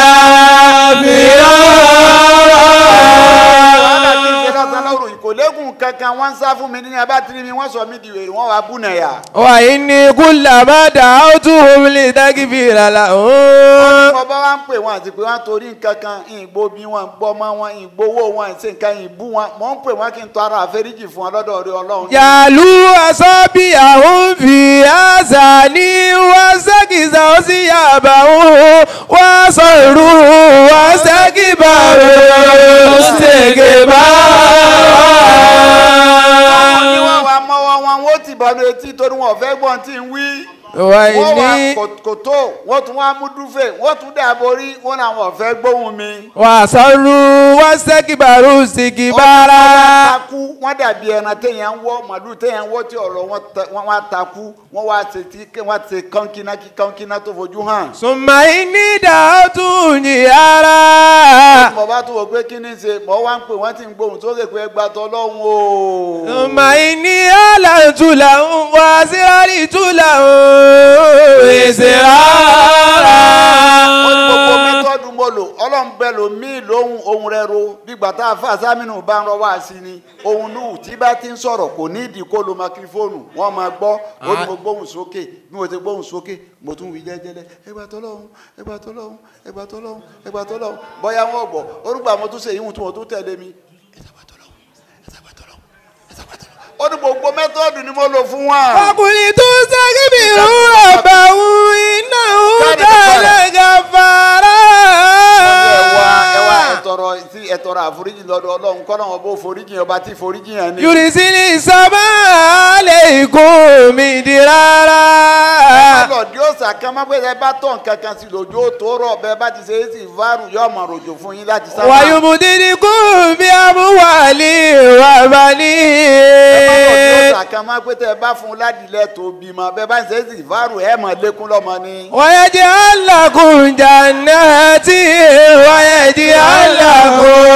A: wàhálà tí ń ṣe
D: فرارا
A: lọ́sàn lóru ìkòlégùn kankan wọ́n ń sá fún mi ní abátiri mi wọ́n sọ mí di wèrè wọ́n wá bú nàyà.
D: وإني كلما دعوتهم لتغفر لهم
A: mo bá wá ń pè wọn àti pé wọn torí nǹkan kan ìgbó bí wọn gbọmọ wọn ìgbówó wọn ìṣe nǹkan ìbú wọn mò ń pè wọn kí n tọrọ àforíjì fún wọn lọ́dọ̀ orí ọlọ́run.
D: جعلوا أصابعهم في آذانهم واستكبروا نكسوا ثيابهم وأصروا واستكبروا
A: àwọn ni
D: استكبارا
A: wọ́n wá mọ́wọ́ wọn wọ́n ti bọ̀nu etí torí wọn ò fẹ́ gbọ́n tí ń wí. wọ́n wá
D: وإني
A: kò- kòtó wọ́n tún wá mú dúfè wọ́n tún dà borí wọ́n làwọn ò fẹ́ gbóhùn mi.
D: وأصروا واستكبروا استكبارا
A: takú wọ́n dàbí ẹran téèyàn ń wọ́ màlúù téèyàn ń wọ́ tí ọ̀rọ̀ wọn ta- wọ́n wá takú wọ́n wá ṣe tí wọ́n ṣe kọ́ńkínná kí kọ́ńkínná tó fojú hàn.
D: ثم إني دعوت جهارا
A: mo bá tún wò pé kí ni ṣe mo wá ń pè wọ́n ti ń gbóhùn sókè pé ẹgbà tọ́lọ́hún o.
D: ثم إني أعلنت لهم وأسررت لهم إسرارا
A: ó ní gbogbo mẹ́tọ́dù mo lò ọlọ́run bẹ lò mí lóhùn ohun rẹ ro bígbà tá a fà sámínú bá ń rọ wá sí ni ohun nù tí bá ti ń sọ̀rọ̀ kò ní ìdí kó lo makirifóònù wọ́n máa gbọ́ ó ní mo gbóhùn sókè bí mo ti gbóhùn sókè mo tún wí jẹ́jẹ́lẹ́ ẹgbà tọ́lọ́hún ẹgbà tọ́lọ́hún ẹgbà tọ́lọ́hún ẹgbà tọ́lọ́hún bóyá wọ́n gbọ́ orúkọ àwọn tó ṣe ìhun tí wọ́n tún tẹ̀lé mi ẹgbà tọ́lọ́hún ẹgbà tọ́lọ́hún ẹgbà tọ́lọ́hún ó ní gbogbo mẹ́tọ́dù ni mo lò fún wa.
D: فقلت استكبروا ربه إنه كان
A: ẹwà ẹwà
D: غفارا
A: ẹtọrọ tí ẹtọrọ àforíjì lọ́dọ̀ Ọlọ́run kọ náà bó foríjì ọba tí foríjì yẹn ni.
D: يرسل السماء عليكم مدرارا
A: lọ́ọ̀dì òsà kan má pé ẹ bá tọ̀ nǹkan kan sí lójú ó tó rọ̀ bẹ́ẹ̀ bá ti ṣe é sì fárù yóò mọ̀ ròjò fún yín láti sábà.
D: ويمددكم بأموال
A: lọ́ọ̀dì
D: وبنين
A: òsà kan má pé tẹ ẹ bá fún un ládìlẹ̀ tó bímọ bẹ́ẹ̀ bá ṣe é sì fárù ẹ̀ mọ̀ lékún lọ́mọ ni.
D: ويجعل لكم جنات ويجعل لكم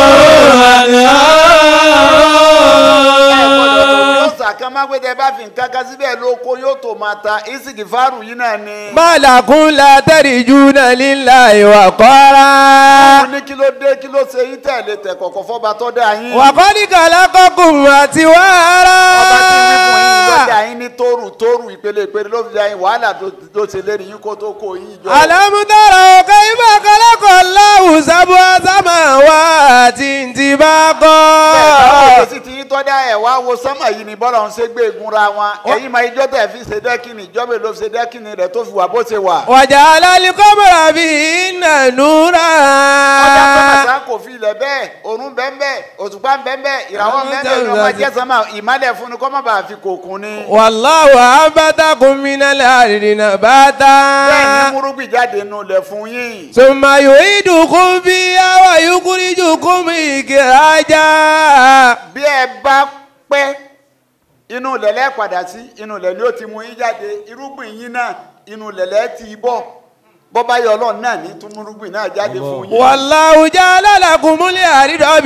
A: lọ́ọ̀dì òsà kan má pé tẹ ẹ bá fi nǹkan kan síbẹ̀ lóko yóò tó máa ta ìsìkì fárù yìí náà ni.
D: ما لكم لا ترجون لله
A: mo
D: وقارا
A: ní kí ló dé kí ló ṣe yín tẹ̀lé tẹ̀ kọ̀kọ̀ fọ́ba tó dá yín.
D: وقد خلقكم
A: ọba tí wí fún yín ló
D: أطوارا
A: dá yín ní tóru tóru ìpele ìpele ló fi dá yín wàhálà tó- ló ṣe lérí yín kó tó kó yín jọ.
D: ألم تروا كيف خلق الله سبع سماوات
A: bẹ́ẹ̀ báwo
D: طباقا
A: lè sì ti yín tọ́jà ẹ̀ wá wo sánmà yìí ni bọ́lá ń ṣe gbé egunra wọn ẹ̀yin máa ijọ́ tẹ̀ fi ṣe dẹ́kìnì ìjọba ló fi ṣe dẹ́kìnì rẹ̀ tó fi wà bó ṣe wà.
D: وجعل القمر فيهن نورا
A: ọjà sọ́mà kò fi ilẹ̀ bẹ́ẹ̀ òrùn bẹ́ẹ̀ òṣùpá bẹ́ẹ̀ ìràwọ̀ bẹ́ẹ̀ ni ọmọ jẹ́ sánmà ìmálẹ̀ fún ni kọ́ má bàa fi kòkun ni.
D: والله أنبتكم من الأرض
A: bẹ́ẹ̀ ni
D: نباتا
A: múrúgbìn jáde nù lẹ̀ fún yín.
D: ثم يعيدكم فيها ويخرجكم إخراجا
A: bí ẹ bá pẹ́ inú lẹ̀lẹ́ padà sí inú lẹ̀ ni ó ti mú yín jáde irúgbìn yín náà inú lẹ̀lẹ́ ti bọ̀ bọ́bá yọ ọlọ́run náà ní tún irúgbìn náà jáde fún yín
D: والله جعل لكم الأرض
A: ọlọ́run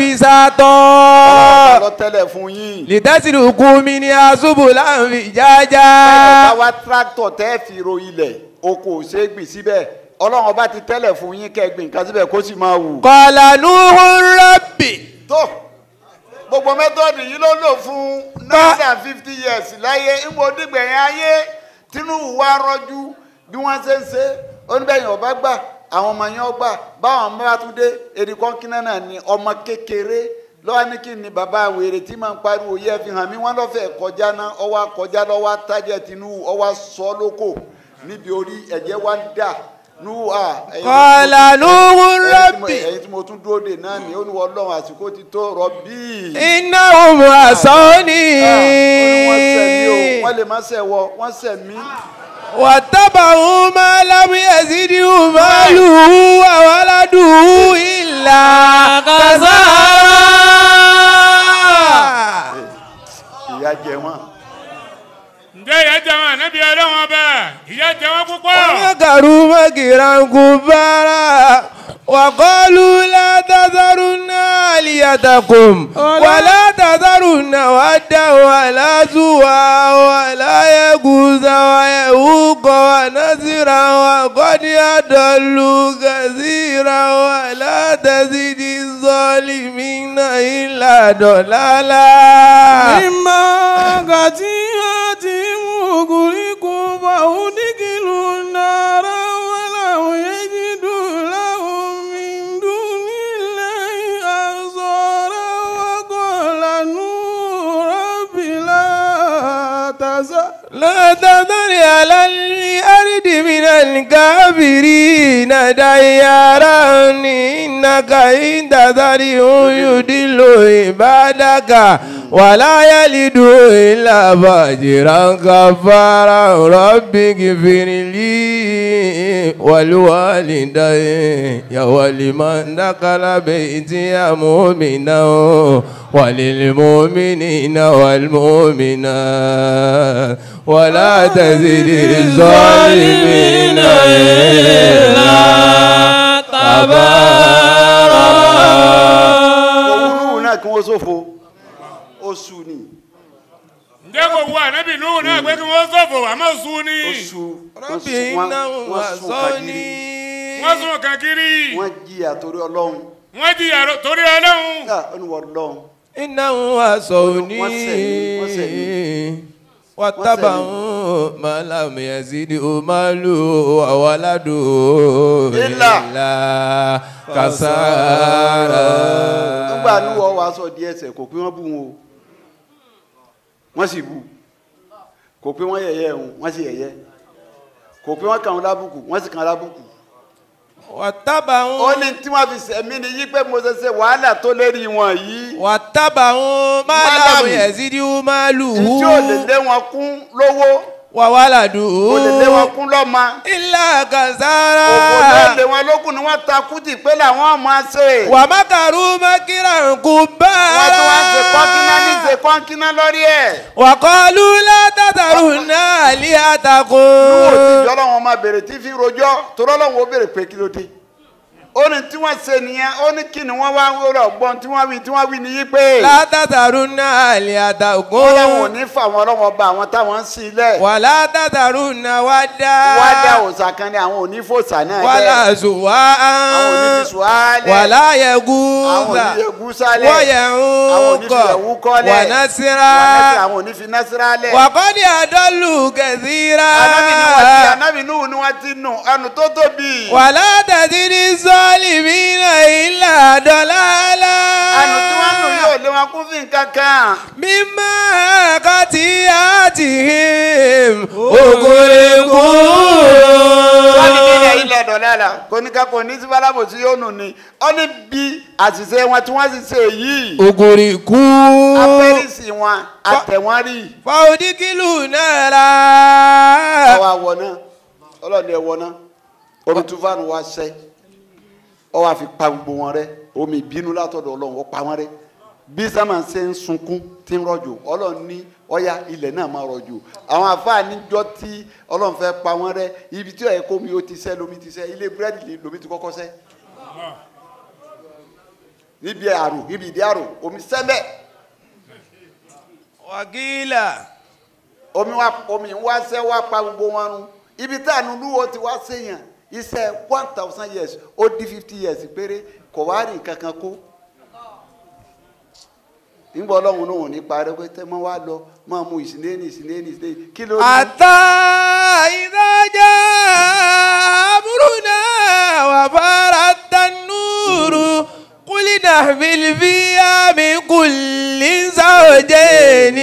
D: بساطا
A: lọ tẹ́lẹ̀ fún yín
D: لتسلكوا منها سبلا
A: bá
D: فجاجا
A: wá tractor tẹ́ fi ro ilẹ̀ oko ò ṣe é gbìn síbẹ̀ ọlọ́run ọba ti tẹ́lẹ̀ fún yín kẹ́ ẹ gbìn nǹkan síbẹ̀ kó sì máa wù.
D: قال نوح ربي
A: tó gbogbo mẹ́tọ́ọ̀dù yìí ló lò fún nine and fifty years láyé ìmọ̀ onígbẹ̀yìn ayé Tinubu wá rọ́jú bí wọ́n ṣe ń ṣe oníbẹ̀yìn ọba gbà àwọn ọmọ yẹn ọgbà báwọn ọmọ bá tún dé èdè kọ́ńkínà náà ni ọmọ kékeré lọ́wọ́ ní kí ni bàbá wèrè tí máa ń pariwo yẹ fi hàn mí wọ́n lọ́fẹ̀ẹ́ kọjá náà ọwọ́ kọjá lọ́wọ́ tájẹ́ Tinubu ọwọ́ sọ lóko níbi orí ẹ̀jẹ̀ wá ń dà nú à. ẹ̀yin tí mo
D: قال
A: tún-
D: نوح
A: ẹ̀yin tí mo-
D: ربي
A: ẹ̀yin tí mo tún dúró dè náà ni ó ní wọ́n lọ́wọ́ àsìkò ti tó rọ́bì.
D: إنهم عصوني
A: wọ́n sẹ̀ mí o wọ́n lè má sẹ̀ wọ wọ́n sẹ̀ mí.
D: واتبعوا ما لم يزده ماله وولده إلا خسارا
A: ìyá jẹ wọn.
C: ǹjẹ́ ìyá jẹ wọn ànábì ọlọ́wọ́n ọba ìyá jẹ wọn púpọ̀.
D: ومكروا مكرا كبارا وقالوا لا تذرن آليتكم ولا تذرن ودا ولا سوا ولا يغوث ويعوق ونسرا وقد يضلوا كثيرا ولا تزد الظالمين إلا ضلالا
E: mímọ́ gàtí àti mùgùríkù fàúdíkìlù náírà wọn làwọn yéjì dùn láwọn mìíràn nílẹ̀ àzọ̀rọ̀ wọn kọ́ lànà rọ́bìlà tàzà.
D: لا تذر على الأرض من الكافرين ديارا إنك إن تذرهم يدل عبادك ولا يلد إلا فاجرا كفارا رب اغفر لي ولوالدي ولمن دخل بيتي مؤمنا وللمؤمنين والمؤمنات ولا تزد الظالمين إلا تبارا
A: òwúrú náà kí wọ́n sófo oṣù ni
C: ǹjẹ́ kò wú ànábì Nuhu náà pé kí wọ́n ṣòfò àmọ́ sùn ni
A: oṣù
D: ربي
A: wọ́n
D: إنه
A: sùn kagiri
D: وصوني
C: wọ́n sùn kankiri
A: wọ́n jìyà torí ọlọ́run
C: wọ́n jìyà ro- torí ọlọ́run
A: Ah, ó ní wọ́n ọlọ́run
D: إنه وصوني
A: Wọ́n sẹ̀mí, wọ́n sẹ̀mí.
D: واتبعوا ما لم يزده ماله وولده
A: إلا
D: إلا كسارا
A: nígbà níwọ̀ wá sọ díẹ̀ ẹsẹ̀ kò pé wọ́n bú wọn o wọ́n sì bú kò pé wọ́n yẹ̀yẹ́ wọn wọ́n sì yẹ̀yẹ́ kò pé wọ́n kàn wọn lábùkù wọ́n sì kàn wọn lábùkù
D: واتبعوا
A: ó ní tí wọ́n fi sẹ̀mí ni yí pé mo ṣe ṣe wàhálà tó lérí wọn yìí
D: واتبعوا ما
A: Malamu.
D: لم يزده ماله
A: tí ò lè lé wọn kún lówó
D: وولده
A: ò lè lé wọn kún lọ́mọ
D: إلا
A: òkò lè
D: كسارا
A: lé wọn lókun ni wọ́n ta kùtì pé làwọn máa ṣe
D: ومكروا مكرا
A: wọ́n tún wá ń ṣe kọ́ńkínná ní ṣe
D: كبارا
A: kọ́ńkínná lórí ẹ̀
D: وقالوا لا تذرن
A: ó ti
D: آلهتكم
A: jọ́ lọ́wọ́ máa bèrè tí fi rojọ́ torọ́ lọ́wọ́ ó bèrè pé kí ló dé ó ní tí wọ́n ṣe nìyẹn ó ní kí ni wọ́n wá ń wúrọ̀ gbọ́n tí wọ́n wí tí wọ́n wí ni yí pé
D: لا تذرن
A: wọ́n làwọn ò
D: آلهتكم
A: ní fà wọn lọ́wọ́ ba àwọn táwọn ń sin ilẹ̀
D: ولا تذرن ودا
A: wá dá òòsà kan ní àwọn ò ní fòòsà náà
D: ولا
A: lẹ̀
D: سواء
A: àwọn ò ní fi sùálẹ̀
D: ولا
A: àwọn ò
D: يغوث
A: ní egú sálẹ̀ àwọn ò ní
D: ويعوق
A: fi ẹ̀wú kọ́lẹ̀
D: ونسرا
A: àwọn ò ní fi násírà lẹ̀
D: وقد أضلوا كثيرا
A: anábì ni wọ́n ti anábì núhù ni wọ́n ti nù ẹnu tó tóbi
D: ولا تزد الظالمين إلا ضلالا
A: ẹnu tí wọ́n nù yóò lé wọn kún fi nǹkan kan.
D: مما قتياتهم
A: wọ́n ní kílẹ̀
D: أغرقوا
A: ilẹ̀ dọ̀lára kò ní ká kò ní sí bálábò tí yóò nù ni ó ní bí àṣìṣe wọn tí wọ́n sì ṣe yìí
D: أغرقوا
A: apẹ́rìsì wọn àtẹ̀wọ́n rí
D: فأدخلوا نارا
A: ọwọ́ àwọ̀ náà ọlọ́ọ̀ni ẹ̀wọ̀ náà omi túfánù wa ṣẹ́ ọ wá fi pa gbogbo wọn rẹ́ omi ìbínú látọ̀dọ̀ ọlọ́run ó pa wọn rẹ́ bí sámà ṣe ń sunkún tí ń rọ̀jò ọlọ́run ní ọ̀yà ilẹ̀ náà máa rọ̀jò àwọn àfáà níjọ́ tí ọlọ́run fẹ́ pa wọn rẹ́ ibi tí ọ̀yẹ́ kómi ó ti ṣẹ́ lomi ti ṣẹ́ ilé búrẹ́dì lomi ti kọ́kọ́ ṣẹ́ níbi àrò níbi ìdí àrò omi sẹ́mẹ̀
D: وقيل
A: omi wa omi wa ṣẹ́ wa pa gbogbo wọn run ibi tí ànúlúwo ti wá séyàn iṣẹ́ one thousand years ó di fifty years péré kò wá rí nǹkan kan kó nígbà ọlọ́run náà ò ní parí pé tẹ́ mọ́ wá lọ máa mu ìsìnlẹ́ni ìsìnlẹ́ni ìsìnlẹ́ni kí ló ní.
D: حتى إذا جاء أمرنا وفارت النور قل نحمل فيها من كل زوجين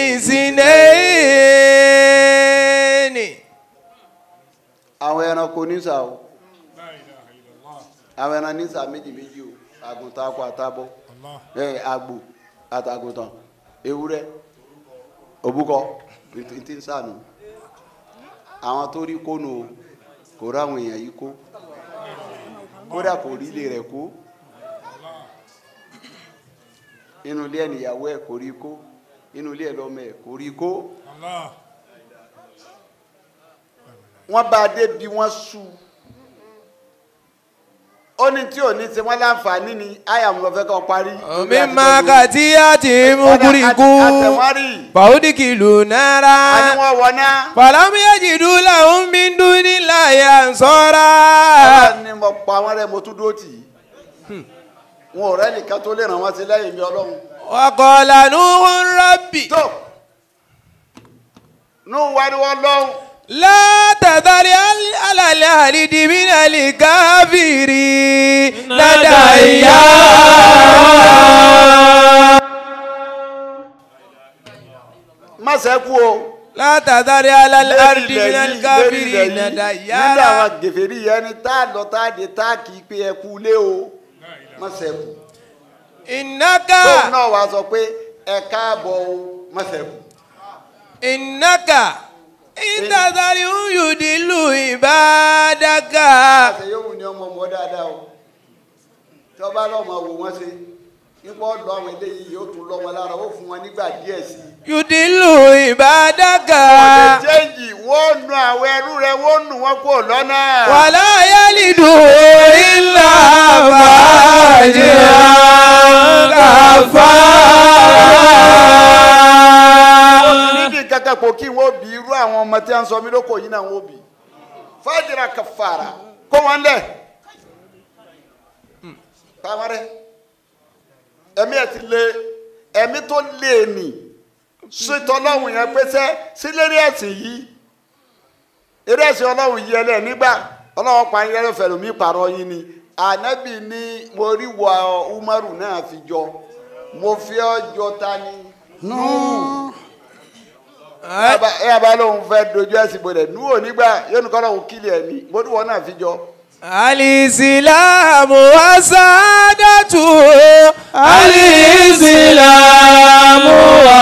D: اثنين
A: àwọn ẹranko nísà o àwọn ẹran nísà méjì méjì o àgùntàn akọ àtàbọ̀ ẹ àgbò àtàgùntàn ewúrẹ́ òbúkọ tí tí ń sànù àwọn tó rí kónú o kò ráwọn èèyàn yìí kó kódà kò rí ilé rẹ̀ kó inú ilé ẹnìyàwó ẹ̀ kò rí kó inú ilé ẹ̀ lọ́mọ ẹ̀ kò rí kó wọ́n bá a dé bí wọ́n sú ó ní tí ò ní ṣe wọ́n láǹfààní ni àyà mo lọ fẹ́ kọ́ parí.
D: مما قتياتهم أغرقوا
A: àtẹ̀wárì
D: فأدخلوا نارا
A: àni wọ́n wọ̀ náà.
D: فلم يجدوا لهم من دون الله أنصارا
A: ọlọ́run ni mo pa wọ́n rẹ́ mo tún dúró tì í. wọn ò rẹ́ nìkan tó lè ràn wọ́n sí lẹ́yìn mi ọlọ́run.
D: وقال نوح ربي
A: tó nù wá ní wọ́n lọ́hùn.
D: لا تذر على الأهل من الكافرين ديارا
A: má sẹ́kù o
D: látàdárí alálàárí
A: Lérí ilẹ̀
D: minal
A: yìí, lérí
D: káfírí
A: ilẹ̀ yìí,
D: nàdà
A: nínú
D: yára.
A: àwọn gèfèrí yẹn ni tá a lọ tá a dé tá a kì í pé ẹ kú lé o má sẹ́kù
D: ìnáka
A: tóun náà wàá sọ pé ẹ káàbọ̀ o má sẹ́kù.
D: ìnáka ìtàdárí yùdílù ìbádàkà.
A: àṣẹ yóò ní ọmọ ọmọ dáadáa o tí ọba lọ́mọ wò wọ́n ṣe nípa ọ̀dọ̀ àwọn eléyìí yóò tún lọ́mọ lára ó fún wọn nígbà díẹ̀ sí i.
D: yùdílù ìbádàkà.
A: ọ̀dẹ̀ jẹ́ǹjì wọ́n nu àwọn ẹrú rẹ wọ́n nu wọn kó lọ́nà.
D: wàlá yálìdù ìlà fàájìrà kàfà.
A: níbi kankan kò kí wọ́n bí irú àwọn ọmọ tí a ń sọ mí lóko yìí náà wọ́n bí. fàájìrà kàfàrà kó wọn lẹ̀. tamarẹ ẹ̀mí ẹ̀ ti lé ẹ̀mí tó lé ní sítọ́ ọlọ́run yẹn pẹ́sẹ́ sílérí ẹ̀sìn yìí eré ẹ̀sìn ọlọ́run yìí ẹlẹ́ nígbà ọlọ́run pa ayẹyẹ fẹ̀rù mi pààrọ̀ yín ni ànábì ní mo rí wọ umaru náà fi jọ mo fi ọ́ jọ ta ni. ẹ yà bá lóun fẹ́ dojú ẹ̀sìn bolẹ̀ nú ò nígbà yóò ní kọ́ lóun kílì ẹ̀ ní mo rí wọ náà fi jọ.
D: alìsílámù wasádàtù
E: alìsílámù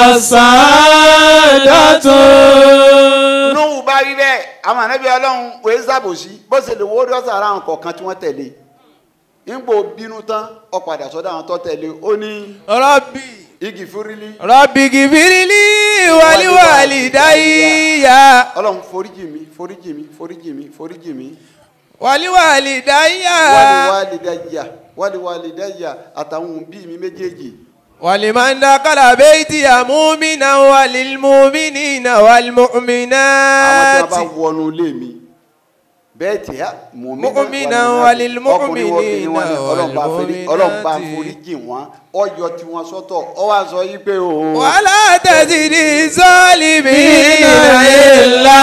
E: wasádàtù.
A: nuhu bá rí bẹ́ẹ̀ àwọn ànábì ọlọ́run wòye sábòsí bó ṣe lè wọ́ọ́dọ́ sára àwọn kọ̀ọ̀kan tí wọ́n tẹ̀lé nígbò bínú tán ó padà sọ́dọ̀ àwọn tó tẹ̀lé ó ní
D: rọ́bì
A: igi fúrílì
D: rọ́bì gìfìrìlì wàlíwàlìdáyà
A: ọlọ́run foríjì mi foríjì mi foríjì mi foríjì mi
D: wàlíwàlìdáyà
A: wàlíwàlìdáyà wàlíwàlìdáyà àtàwọn òbí mi méjèèjì
D: wàlìmọ́ndà kàlàbẹ́ẹ̀tì àmúmínà wàlìmúmínà
A: àwọn tí
D: wàlìmúmínàtì.
A: wọ́n bá wọnú ilé mi bẹ́ẹ̀ tí a
D: Mu'mina walil mu'minina
A: ọlọ́run bá forí- ọlọ́run bá
D: walmu'minati.
A: foríjì wọn ọyọ tí wọ́n sọ́tọ̀ ọ wá sọ yí pé o.
D: wàlá tẹ̀sídì sọ́ọ̀lìmí
E: ìlà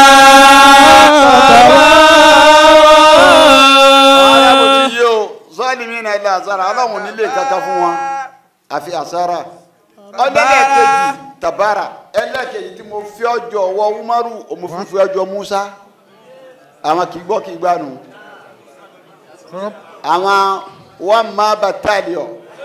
A: ọ̀rẹ́ mo ti yé o sọ́ọ̀lì mi náà ilé àsára ọlọ́run nílé kankan fún wọn àfi àsára ọlẹ́lẹ́kejì tabara ẹlẹ́kejì tí mo fi ọjọ́ ọwọ́ umaru mo fi fi ọjọ́ musa àwọn kì í gbọ́ kì í gbà nù àwọn wọn máa battalion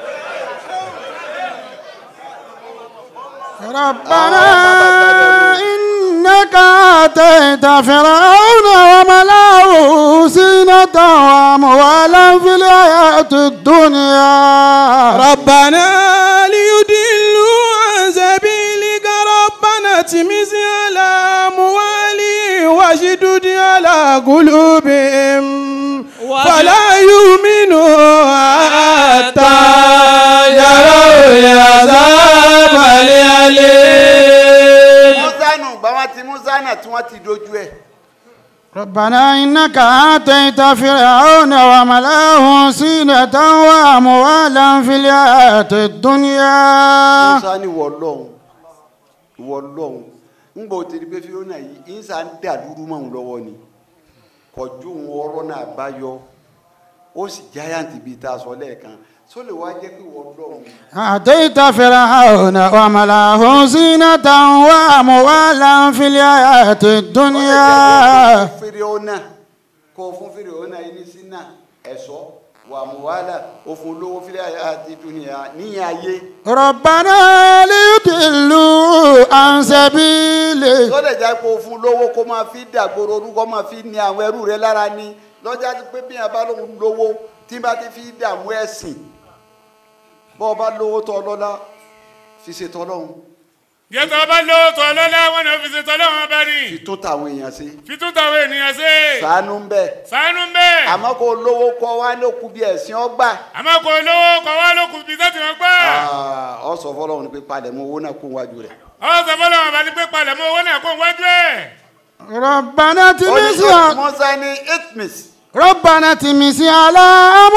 B: ربنا إنك آتيت فرعون وملأه زينة وأموالا في الحياة الدنيا
E: ربنا ليضلوا عن سبيلك ربنا اطمس على أموالهم واشدد على قلوبهم فلا يؤمنوا حتى يروا العذاب الأليم
A: musa nù gbà wọn ti musa náà tí wọ́n ti dojú ẹ̀
B: ربنا إنك آتيت فرعون وملأه زينة وأموالا في الحياة الدنيا
A: musa ní wọ lọ́hùn wọ lọ́hùn ń bọ̀ tẹ̀lé pé fiona yìí ń sá ń dà lúrú mọ́ òun lọ́wọ́ ni kọjú òun ọ̀rọ̀ náà bá yọ ó sì jáyàǹtì bíi tá a sọ lẹ́ẹ̀kan só lè wá jẹ́ pé wọ lọ́hùn
B: آتيت فرعون وملأه زينة وأموالا في الحياة الدنيا
A: fún fiona kó fún fiona yìí ní sínà ẹ̀ṣọ́ wà mú wàhálà ó fún lówó fílẹ̀ àti dúnìyà níyà ayé
B: ربنا ليضلوا عن سبيلك
A: tó lè jẹ́ pé o fún lówó kó máa fi dàgbòrò orúkọ máa fi ní àwọn ẹrú rẹ lára ni lọ́jà ti pé bí yẹn bá lóun lówó tí bá ti fi dààmú ẹ̀sìn bọ́ ọ bá lówó tọ́ lọ́lá fi ṣe tọ́lọ́hún
C: jẹ́tọ̀ bá lówó tọ́ lọ́lá wọn náà fi ṣe tọ́lọ́wọ́n bá ní.
A: fi tún tàwọn èèyàn sí
C: fi tún tàwọn ènìyàn ṣe.
A: sàánú ń bẹ̀
C: sànú ń bẹ́ẹ̀.
A: àmọ́ kó lówó kọ́ wá ló kú bí ẹ̀sìn ọgbà
C: àmọ́ kò lówó kọ̀ wá lókun bí sẹ́tì wọn gbà.
A: ọ sọ fọlọ́run ni pé palẹ̀ mọ́ owó náà kó wájú rẹ̀
C: ọ̀sẹ̀ sọ fọlọ́wọ́n bá ní pé palẹ̀ mọ́ owó náà kó wájú ẹ̀.
B: ربنا
A: ó ní
B: تمس
A: mọ́sá ní itmis
B: ربنا تمس على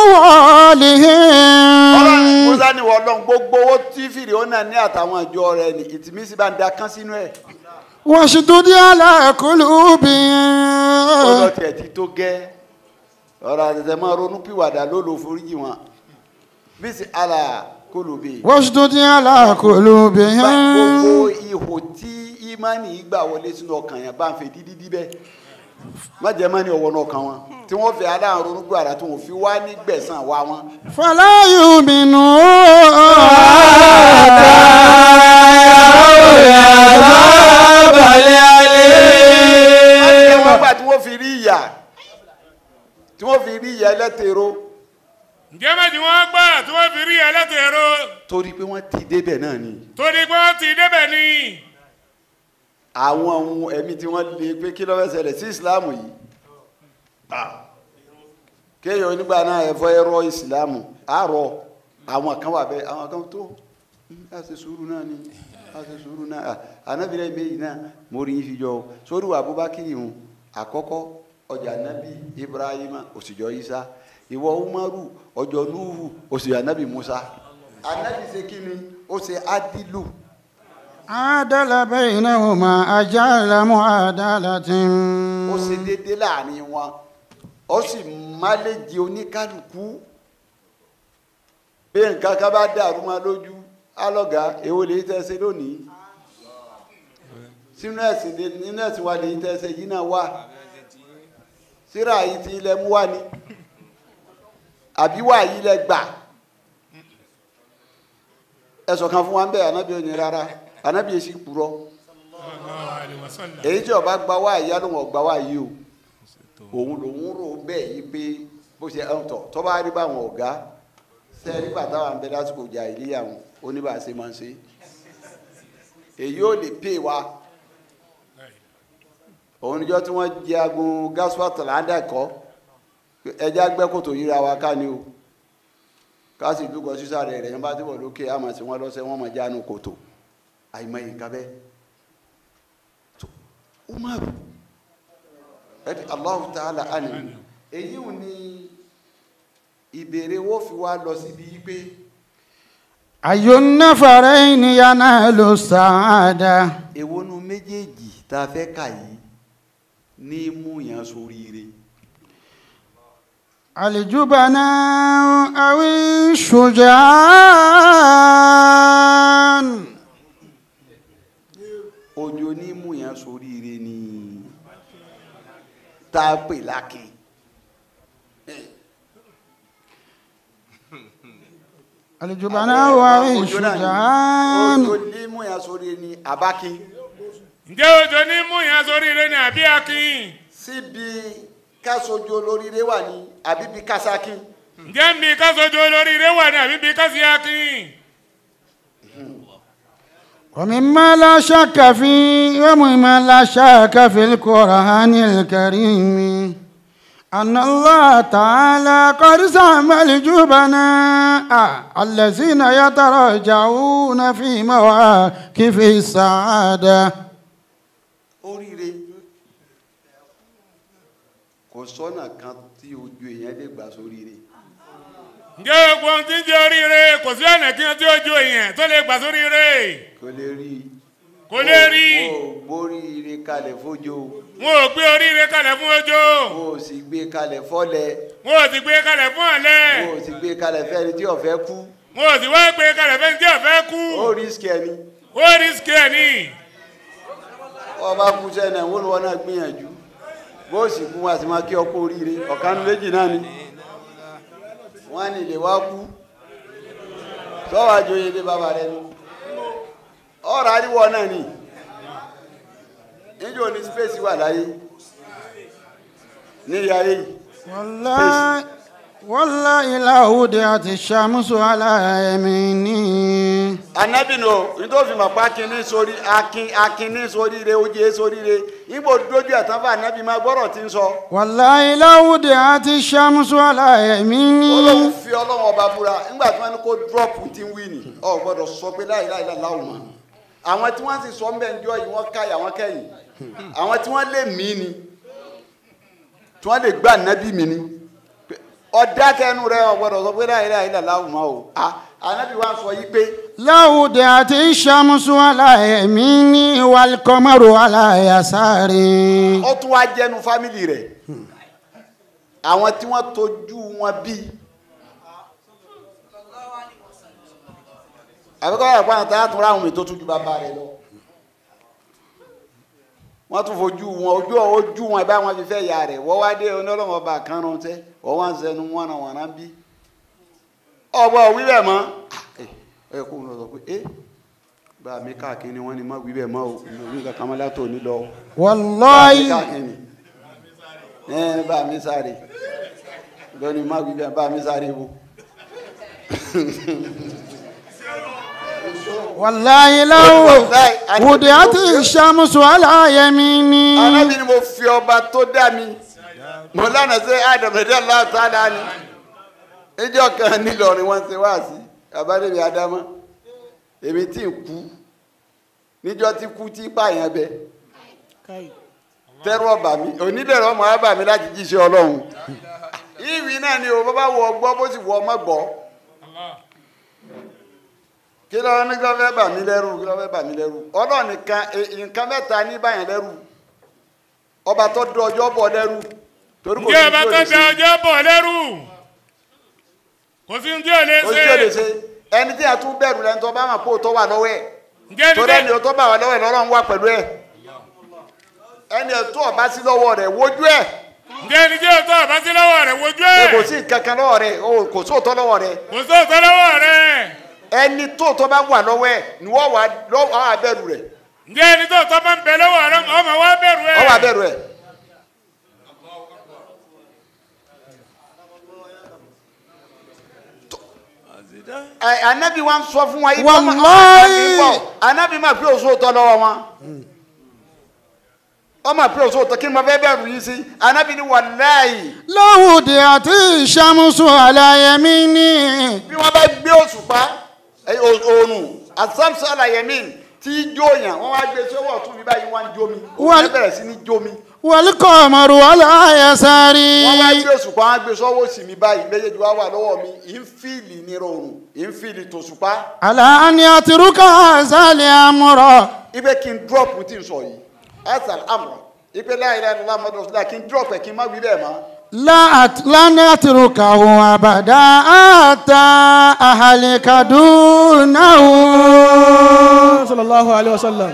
A: ọlọ́run
B: أموالهم
A: mọ́sá ní wọ́ọ́lọ́run gbogbo owó tí fìrì ó náà ní àtàwọn ìjọ rẹ̀ ní ìtìmísí bá ń da kán sínú ẹ̀
B: واشدد على
A: ọlọ́
B: قلوبهم
A: tiẹ̀ ti tó gẹ́ ọ̀rọ̀ àtẹ̀tẹ̀ máa ronú pìwàdà ló lò foríjì wọn bísí àlà kólóbe
B: واشدد على قلوبهم
A: gbogbo ihò tí ìmánì gbà wọlé sínú ọkàn yẹn bá ń fi dídí díbẹ má jẹ́ mọ́ni ọwọ́ náà kan wọn tí wọ́n fi adáhùn ronú gbàrà tí wọ́n fi wá ní gbẹ̀sán wá wọn.
B: فلا يؤمنون
A: wọ́n gbà tí wọ́n fi rí ìyà tí wọ́n fi rí ìyà ẹlẹ́tẹ̀ẹ́rọ
C: ǹjẹ́ méjì wọ́n gbà tí wọ́n fi rí ẹlẹ́tẹ̀ẹ́rọ
A: torí pé wọ́n ti débẹ̀ náà ni
C: torí pé wọ́n ti débẹ̀ ni
A: àwọn ohun ẹ̀mí tí wọ́n lè pé kí ló fẹ́ ṣẹlẹ̀ sí ìsìláàmù yìí Ah. kéèyàn onígbà náà ẹ̀fọ́ ẹ̀rọ ìsìláàmù àárọ̀ àwọn kan wà bẹ́ẹ̀ àwọn kan tó "Hmm, a ṣe sùúrù náà ni a ṣe sùúrù náà Ah, anábìrẹ́ méjì náà mo rí yín fi jọ o sórí wa Abubakar ìhun àkọ́kọ́ ọjà nábì Ibrahima òsìjọ́ Isa ìwọ Umaru ọjọ́ Nuhu òsìjọ́ nábì Musa anábì ṣe kí ni ó ṣe adilu
B: عدل بينهما أجعل معادلة
A: ó ṣe déédé láàrin wọn ó sì máléjì oníkálukú bí nǹkan kan bá dàrú máa lójú alọ́gà èwo lè tẹ́sẹ̀ lónìí sínú ẹ̀sìn lè- nínú ẹ̀sìn wa lè tẹ́sẹ̀ yìí náà wà síra yìí ti ilẹ̀ mú wá ni àbí wà yìí lẹ gbà ẹ̀sọ̀ kan fún wa ń bẹ̀ ànábì òní rárá ànábì èsì purọ́
C: Sallallahu alaihi wasallam.
A: èyí tí ọba gba wá ìyá ló wọn gba wá yìí o òun lòun rò bẹ́ẹ̀ yìí pé bó ṣe ẹ̀ ń tọ̀ tọ́ba rí báwọn ọ̀gá sẹ́ẹ̀rí bàtà wà ń bẹ lásìkò ìjà ìlíyàwó oníbàṣe máa ń ṣe èyí ò lè pè wá òun níjọ́ tí wọ́n jẹ agun gaswat ládàkọ́ ẹja gbẹ́kòtò yíra wa ká ní o ká sì dúkọ sísàrẹ̀ rẹ̀ yẹn bá ti wọ̀ lókè àmọ̀ sí wọn lọ́sẹ̀ wọn mọ̀ jánu kòtò àìmọye nǹkan bẹ́ẹ̀ umaru ẹni allahu ta'ala ani èyí ò ní ìbéèrè wo fi wá lọ síbi yìí pé
B: أي النفرين ينال السعادة
A: èwo nu méjèèjì tá a fẹ́ kà yìí ní mú yàn sóríire
B: الجبناء أو الشجعان
A: ojo ní mú yàn sóríire ni tá a pè lákin
B: الجبناء أو
A: ojo náà ni
B: الشجعان
A: ojo ní mú yàn sóríire ni abákin
C: ǹjẹ́ òjò ní mú yàn sórí rẹ ní àbí akin
A: síbi kásojú olóríire wà ní àbíbi kásákin
C: ǹjẹ́ mi kásojú olórí rẹ wà ní àbí bí kásí akin
B: ومما لا شك فيه ومما لا شك في القرآن الكريم أن الله تعالى قد زعم الجبناء الذين يتراجعون في مواقف السعادة
A: oríire kò sọ́nà kan tí ojú èèyàn lè gbà sóríire
C: ǹjẹ́ gbogbo ohun tí ń jẹ́ oríire kò sí ọ̀nà kí wọ́n tí ó ju èèyàn tó lè gbà sórí rẹ
A: kò lè rí i
C: kò lè rí i
A: o gbóríire kalẹ̀ fójó
C: wọn ò gbé oríire kalẹ̀ fún ojó
A: o sì gbé kalẹ̀ fọ́lẹ̀
C: wọn ò sì gbé kalẹ̀ fún ọ̀lẹ
A: o sì gbé kalẹ̀ fẹ́ni tí ọ̀fẹ́ kú
C: wọn ò sì wá gbé kalẹ̀ fẹ́ni tí ọ̀fẹ́ kú
A: ó rísíkì ẹni
C: ó rísíkì ẹ̀ ní
A: ọba kú sẹ́nà wọ́n lọ́wọ́ náà gbìyànjú bó sì kú wọn àti máa kí ọkọ oríire ọ̀kanú méjì náà ni wọ́n á ní ilé wá kú sọ́wọ́ àjòyè dé bàbá rẹ ni ọ̀rọ̀ àríwọ̀ náà ni níjọ́ ní space wà láyé ní ilé ayé yìí
B: والله والله لا وضعت الشمس على يميني
A: anabi nù nítorí ma pa akin sórí akin akin ní sóríire oje sóríire ibo dojú ẹ̀ tán fún anabi máa gbọ́rọ̀ tí ń sọ
B: والله لا وضعت الشمس على
A: olóhùn
B: يميني
A: fi ọlọ́run ọba búra nígbà tí wọ́n ní kó drop ti ń wí ni ọ gbọ́dọ̀ sọ pé láì láì láì láwùn mọ́ àwọn tí wọ́n sì sọ ń bẹ̀ ń jọ yìí wọ́n káyà wọ́n kẹ́yìn àwọn tí wọ́n lè mí ni tí wọ́n lè gbà anabi mi ni ọ̀dà kẹnu rẹ ọ gbọ́dọ̀ sọ pé láì láì láì láwùn mọ́ o Ah, anabi wa sọ yìí pé
B: لا وضعت الشمس على يميني والقمر على يساري
A: ó tún wá jẹnu fámìlì rẹ̀ àwọn tí wọ́n tọ́jú wọn bí àbíkọ́ ẹ̀kọ́ àwọn tá a tún ráhùn mi tó tún ju bàbá rẹ̀ lọ wọ́n tún fojú wọn ojú ojú wọn bá wọn fi fẹ́ ya rẹ̀ wọ́n wá dé onílọ́wọ́ ọba kan rán tẹ́ wọ́n wá ń sẹnu wọn náà wọn náà bí ọgbà wí bẹ́ẹ̀ mọ́ ẹ kó lọ sọ pé ẹ bá mi káàkiri wọn ni má wí bẹ́ẹ̀ mọ́ o mi ò ní nǹkan kan mọ́ látò ní lọ bá mi
B: wàláyé
A: káàkiri ẹ bá mi sáré lónìí má wí bẹ́ẹ̀ bá mi sáré wo.
B: wàláyé láwọ wùdí àti ìṣàmùsùn aláyẹmí ni.
A: alábi ni mo fi ọba tó dá mi mo lánàá sí àdàmọdé aláàtàdá ni níjọ́ kan nílọrin wọn ṣe wá sí abádébí adámọ èmi tí ń kú níjọ́ tí kú tí pààyàn bẹ tẹrù ọba mi onídẹrọ ọmọ ọba mi láti jíṣẹ́ Ọlọ́run ìwì náà ni o bá bá wọ ọgbọ bó sì wọ ọmọ gbọ́ kí ló ní kí ló fẹ́ bà mí lẹ́rù kí ló fẹ́ bà mí lẹ́rù Ọlọ́run nìkan e- nǹkan mẹ́ta ní báyàn lẹ́rù ọba tó dún ọjọ́ bọ̀ lẹ́rù torí kò
C: ǹjẹ́ ọba
A: sí
C: tó
A: tí ò
C: da
A: lè ṣe
C: ọjọ́ bọ̀ lẹ́rù kò sí ní tí ò lè
A: kò sí tí ò lè
C: ṣe
A: ṣe ẹni tí a tún bẹ̀rù lẹ́ni tó bá mà kó tó wà lọ́wọ́ ẹ̀
C: ǹjẹ́
A: torí ẹni
C: ẹni
A: tó bá wà lọ́wọ́ ẹ̀ lọ́rọ̀ ń wà pẹ̀lú ẹ̀ ẹni tó ọba sí lọ́wọ́ rẹ̀ wojú ẹ̀
C: ǹjẹ́ ẹni tí ò tọ́ ọba sí lọ́wọ́ rẹ̀ wojú
A: pé
C: ẹ̀
A: kò sí kankan lọ́wọ́ rẹ̀ o kò sóòótọ́ lọ́wọ́ rẹ̀
C: kò sóòótọ́ lọ́wọ́ rẹ̀
A: ẹni tó tó bá wà lọ́wọ́ ẹ̀ ni wọ́n wà lọ́wọ́ abẹ́rù rẹ̀
C: ǹjẹ́ ẹni tó tọ́ bá ń bẹ lọ́wọ́ rẹ̀ ọmọ wa bẹ̀rù ẹ̀
A: ọwọ́ abẹ́rù ẹ̀. Ẹ, anabi wa ń sọ fún wa ikú ọmọ
B: Wallahi.
A: anabi máa fi òṣòótọ́ lọ́wọ́ wọn ọmọ àpè òṣòótọ́ kí ni mo fẹ́ bẹ̀rù yìí sí anabi ni wàláyì
B: lọ́wọ́dì àti ìṣàmùsùn aláyẹmí ni.
A: bí wọ́n bá gbé òṣùpá ẹ, o- oòrùn asamsu alayẹmí tí í jóyàn wọ́n wá gbé sọ́wọ́ ọ̀tún mi báyìí wọ́n á jómi
B: Wal-
A: wọ́n bẹ̀rẹ̀ sí ní jómi
B: wàlíkọ̀ ọmọrù aláyẹsárì.
A: wọ́n wá gbé òṣùpá wọ́n á gbé sọ́wọ́ òsì mi báyìí méjèèjì wá wà lọ́wọ́ mi ìnfìlì ní rọrùn ìnfìlì tòṣùpá
B: aláàní àtirúkà àzálẹ̀ àmúrọ̀.
A: ipe kí n drop tí n sọ yìí asal amọ ipe láyé láyé lọ́la mọ́tò sílá kí n drop ẹ̀ kí n má wí bẹ́ẹ̀ mọ́
B: láàní àtirúkà òun àbàdà àtà àhàlẹ̀kàdúnáwó.
E: sallallahu alayhi wa sallam.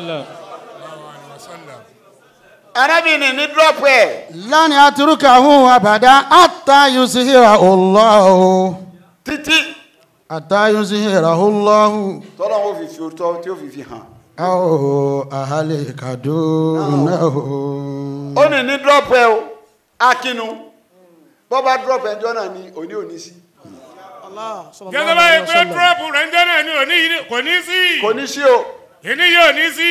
A: arábìnrin ní drop ẹ̀
B: láàní àtirúkà òun àbàdà àtà yusihira ọlọ́hu.
A: títí
B: àtà yusihira ọlọ́hu.
A: tọ́lọ́ wọn fi fi òótọ́ tí ó fi fi hàn
B: àwọn àhàlẹ̀kàdúnáwó.
A: ó ní ní drop ẹ̀ o akínú bọ́ bá drop ẹ̀ jọ́ náà ní òní òní sí
E: Allah sallallahu
C: gẹ́gẹ́ bá
E: alayhi
C: yẹ
E: wa
C: pé
E: sallam.
C: dúrọ́pù rẹ̀ ń jẹ́ náà ni òní yìí kò ní sí
A: kò ní sí o
C: ìní yóò ní sí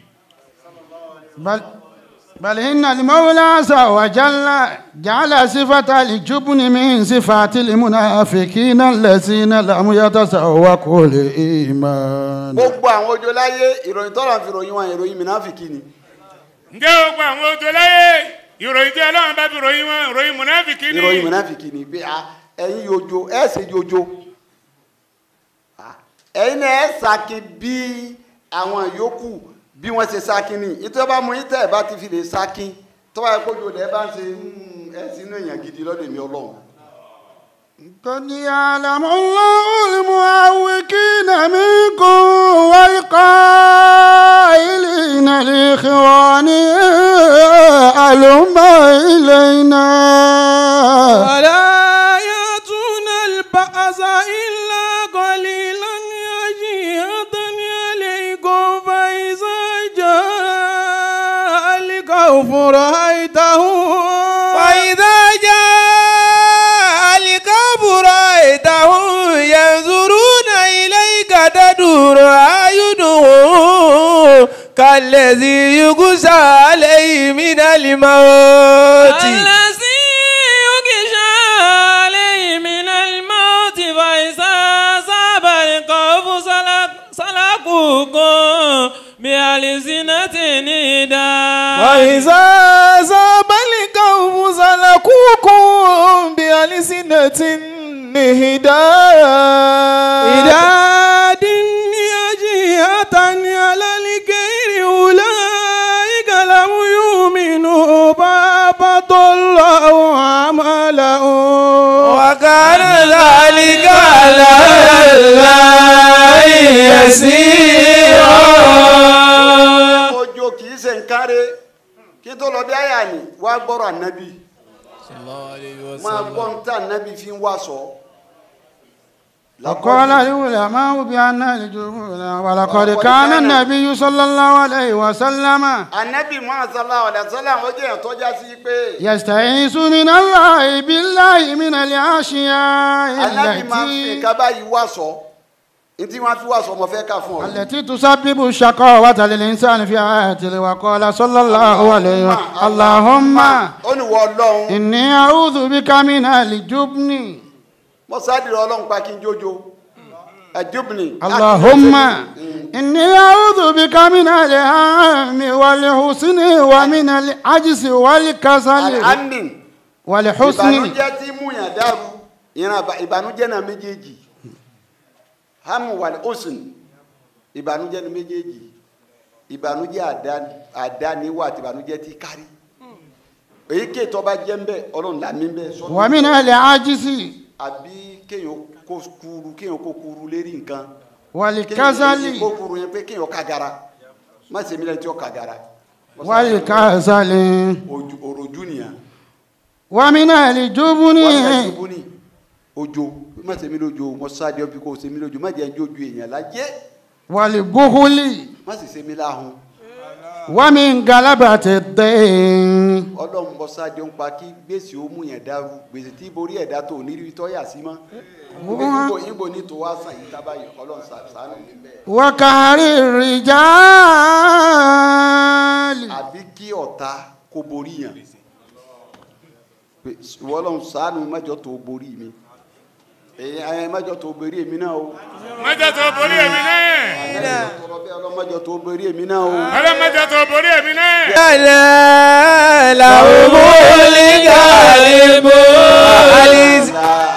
B: بل بل إن المولى عز وجل جعل صفة الجبن من صفات المنافقين الذين لم يتسوقوا الإيمان
A: gbogbo àwọn ojo láyé ìròyìn tọ́lọ̀ fi ròyìn wọn ìròyìn mìnáfìkì ni
C: ǹjẹ́ gbogbo àwọn ojú láyé ìròyìn tí ọlọ́run bá fi ròyìn wọn ìròyìn mùnáfìkì ni
A: ìròyìn mìnáfìkì ni pé ah, ẹ̀yin yojo ẹ̀ ṣe yojo Ah, ẹ̀yin náà ẹ̀ ṣàkí bí àwọn yòókù bí wọ́n ṣe ṣàkí ni ìtọ́ bá mú ìtẹ́ ẹ̀ bá ti fi lè ṣàkí tọ́wọ́ ẹ̀ kójú ọ̀dẹ̀ ẹ̀ bá ń ṣe "Hmm, ẹ̀ sínú èèyàn gidi lọ́dọ̀ èmi ọlọ́run
B: قد يعلم الله المعوقين منكم والقائلين لإخوانهم ألم إلينا
E: ولا يأتون البأس إلا قليلا يجيئة عليكم فإذا جاء الخوف رأيتهم
D: فإذا جاء الكهف رأيتهم ينظرون إليك تدور أعينهم كالذي يغشى عليه من الموت
F: الذي يغشى عليه من الموت فإذا أصاب الخوف سلك سلكوكم بألسنة نداء
E: وإذا زاب القوم سلكوكم بألسنة نهداء إداد يجيئة على الغير أولئك لم يؤمنوا فأبط الله عملهم
D: وكان كان ذلك على الله يسيرا
A: ojo kì í ṣe nǹkan re kí tó lọ bí àyà ni wàá gbọ́rọ̀ ànábì máa gbọ́ ń tà ànábì fi ń wá sọ.
B: وقال العلماء بأن الجبن ولقد كان النبي صلى الله عليه وسلم
A: ànábì muhammad sallallahu alayhi wa sallam ó jẹ́ ìtọ́já sí pé
B: يستعيذ من الله بالله من الأشياء
A: ànábì máa ń fi
B: التي
A: nǹkan báyìí wá sọ ní tí wọ́n fi wá sọ mo fẹ́ kà fún ọ.
B: التي تسبب الشقاوة للإنسان في حياته وقال صلى الله عليه وسلم اللهم
A: ó ní wọ ọlọ́run
B: إني أعوذ بك من الجبن
A: mo sádìrì ọlọ́run pa kí n jójo ẹ̀dúbìnì.
B: اللهم إني أعوذ بك من الهم والحسن ومن العجز والكسل
A: alhamdulilayi
B: والحسن
A: ìbànújẹ́ tí múyàn dàrú ìran àbá- ìbànújẹ́ náà méjèèjì hamu wal husn ìbànújẹ́ ní méjèèjì ìbànújẹ́ àdá- àdániwá àti ìbànújẹ́ tí kárí èyí kéè tó bá jẹ́ ń bẹ́ ọlọ́run là mí bẹ́ sọ́dún
B: ومن العجز
A: àbí kéèyàn kó kúru kéèyàn kó kúru lérí nǹkan
B: والكسل
A: kó kúru yẹn pé kéèyàn kagara má ṣe mí lẹ́ni tí ó kagara
B: والكسل
A: Ojú- òròjú nìyẹn
B: ومن الجبن
A: wọ́n ṣe ṣubú ní ojo má ṣe mí lójo mo sáré ọbí kó ṣe mí lójo má jẹ́ ń jójú èèyàn láyé
B: والبخل
A: má sì ṣe mí láhùn
B: ومن غلبة الدين
A: ọlọ́run bọ́ sáde ń pa kí gbèsè ó mú yẹn dàrú gbèsè tí borí ẹ̀dá tó ní rí tọ́yà sí mọ́ ìgbò ìgbò ní tó wá sàn yìí tábàyè ọlọ́run sàánù níbẹ̀
B: وقهر الرجال
A: àbí kí ọ̀tá kó borí yàn pé ìwọ ọlọ́run sàánù mẹ́jọ tó borí mi èyí ẹ mẹ́jọ tó borí èmi náà o
C: mẹ́jọ tó borí èmi náà
A: tọrọ bẹ́ẹ̀ ọlọ́run mẹ́jọ tó borí èmi náà o
C: ọlọ́ mẹ́jọ tó borí èmi náà
D: لا لهم الغالب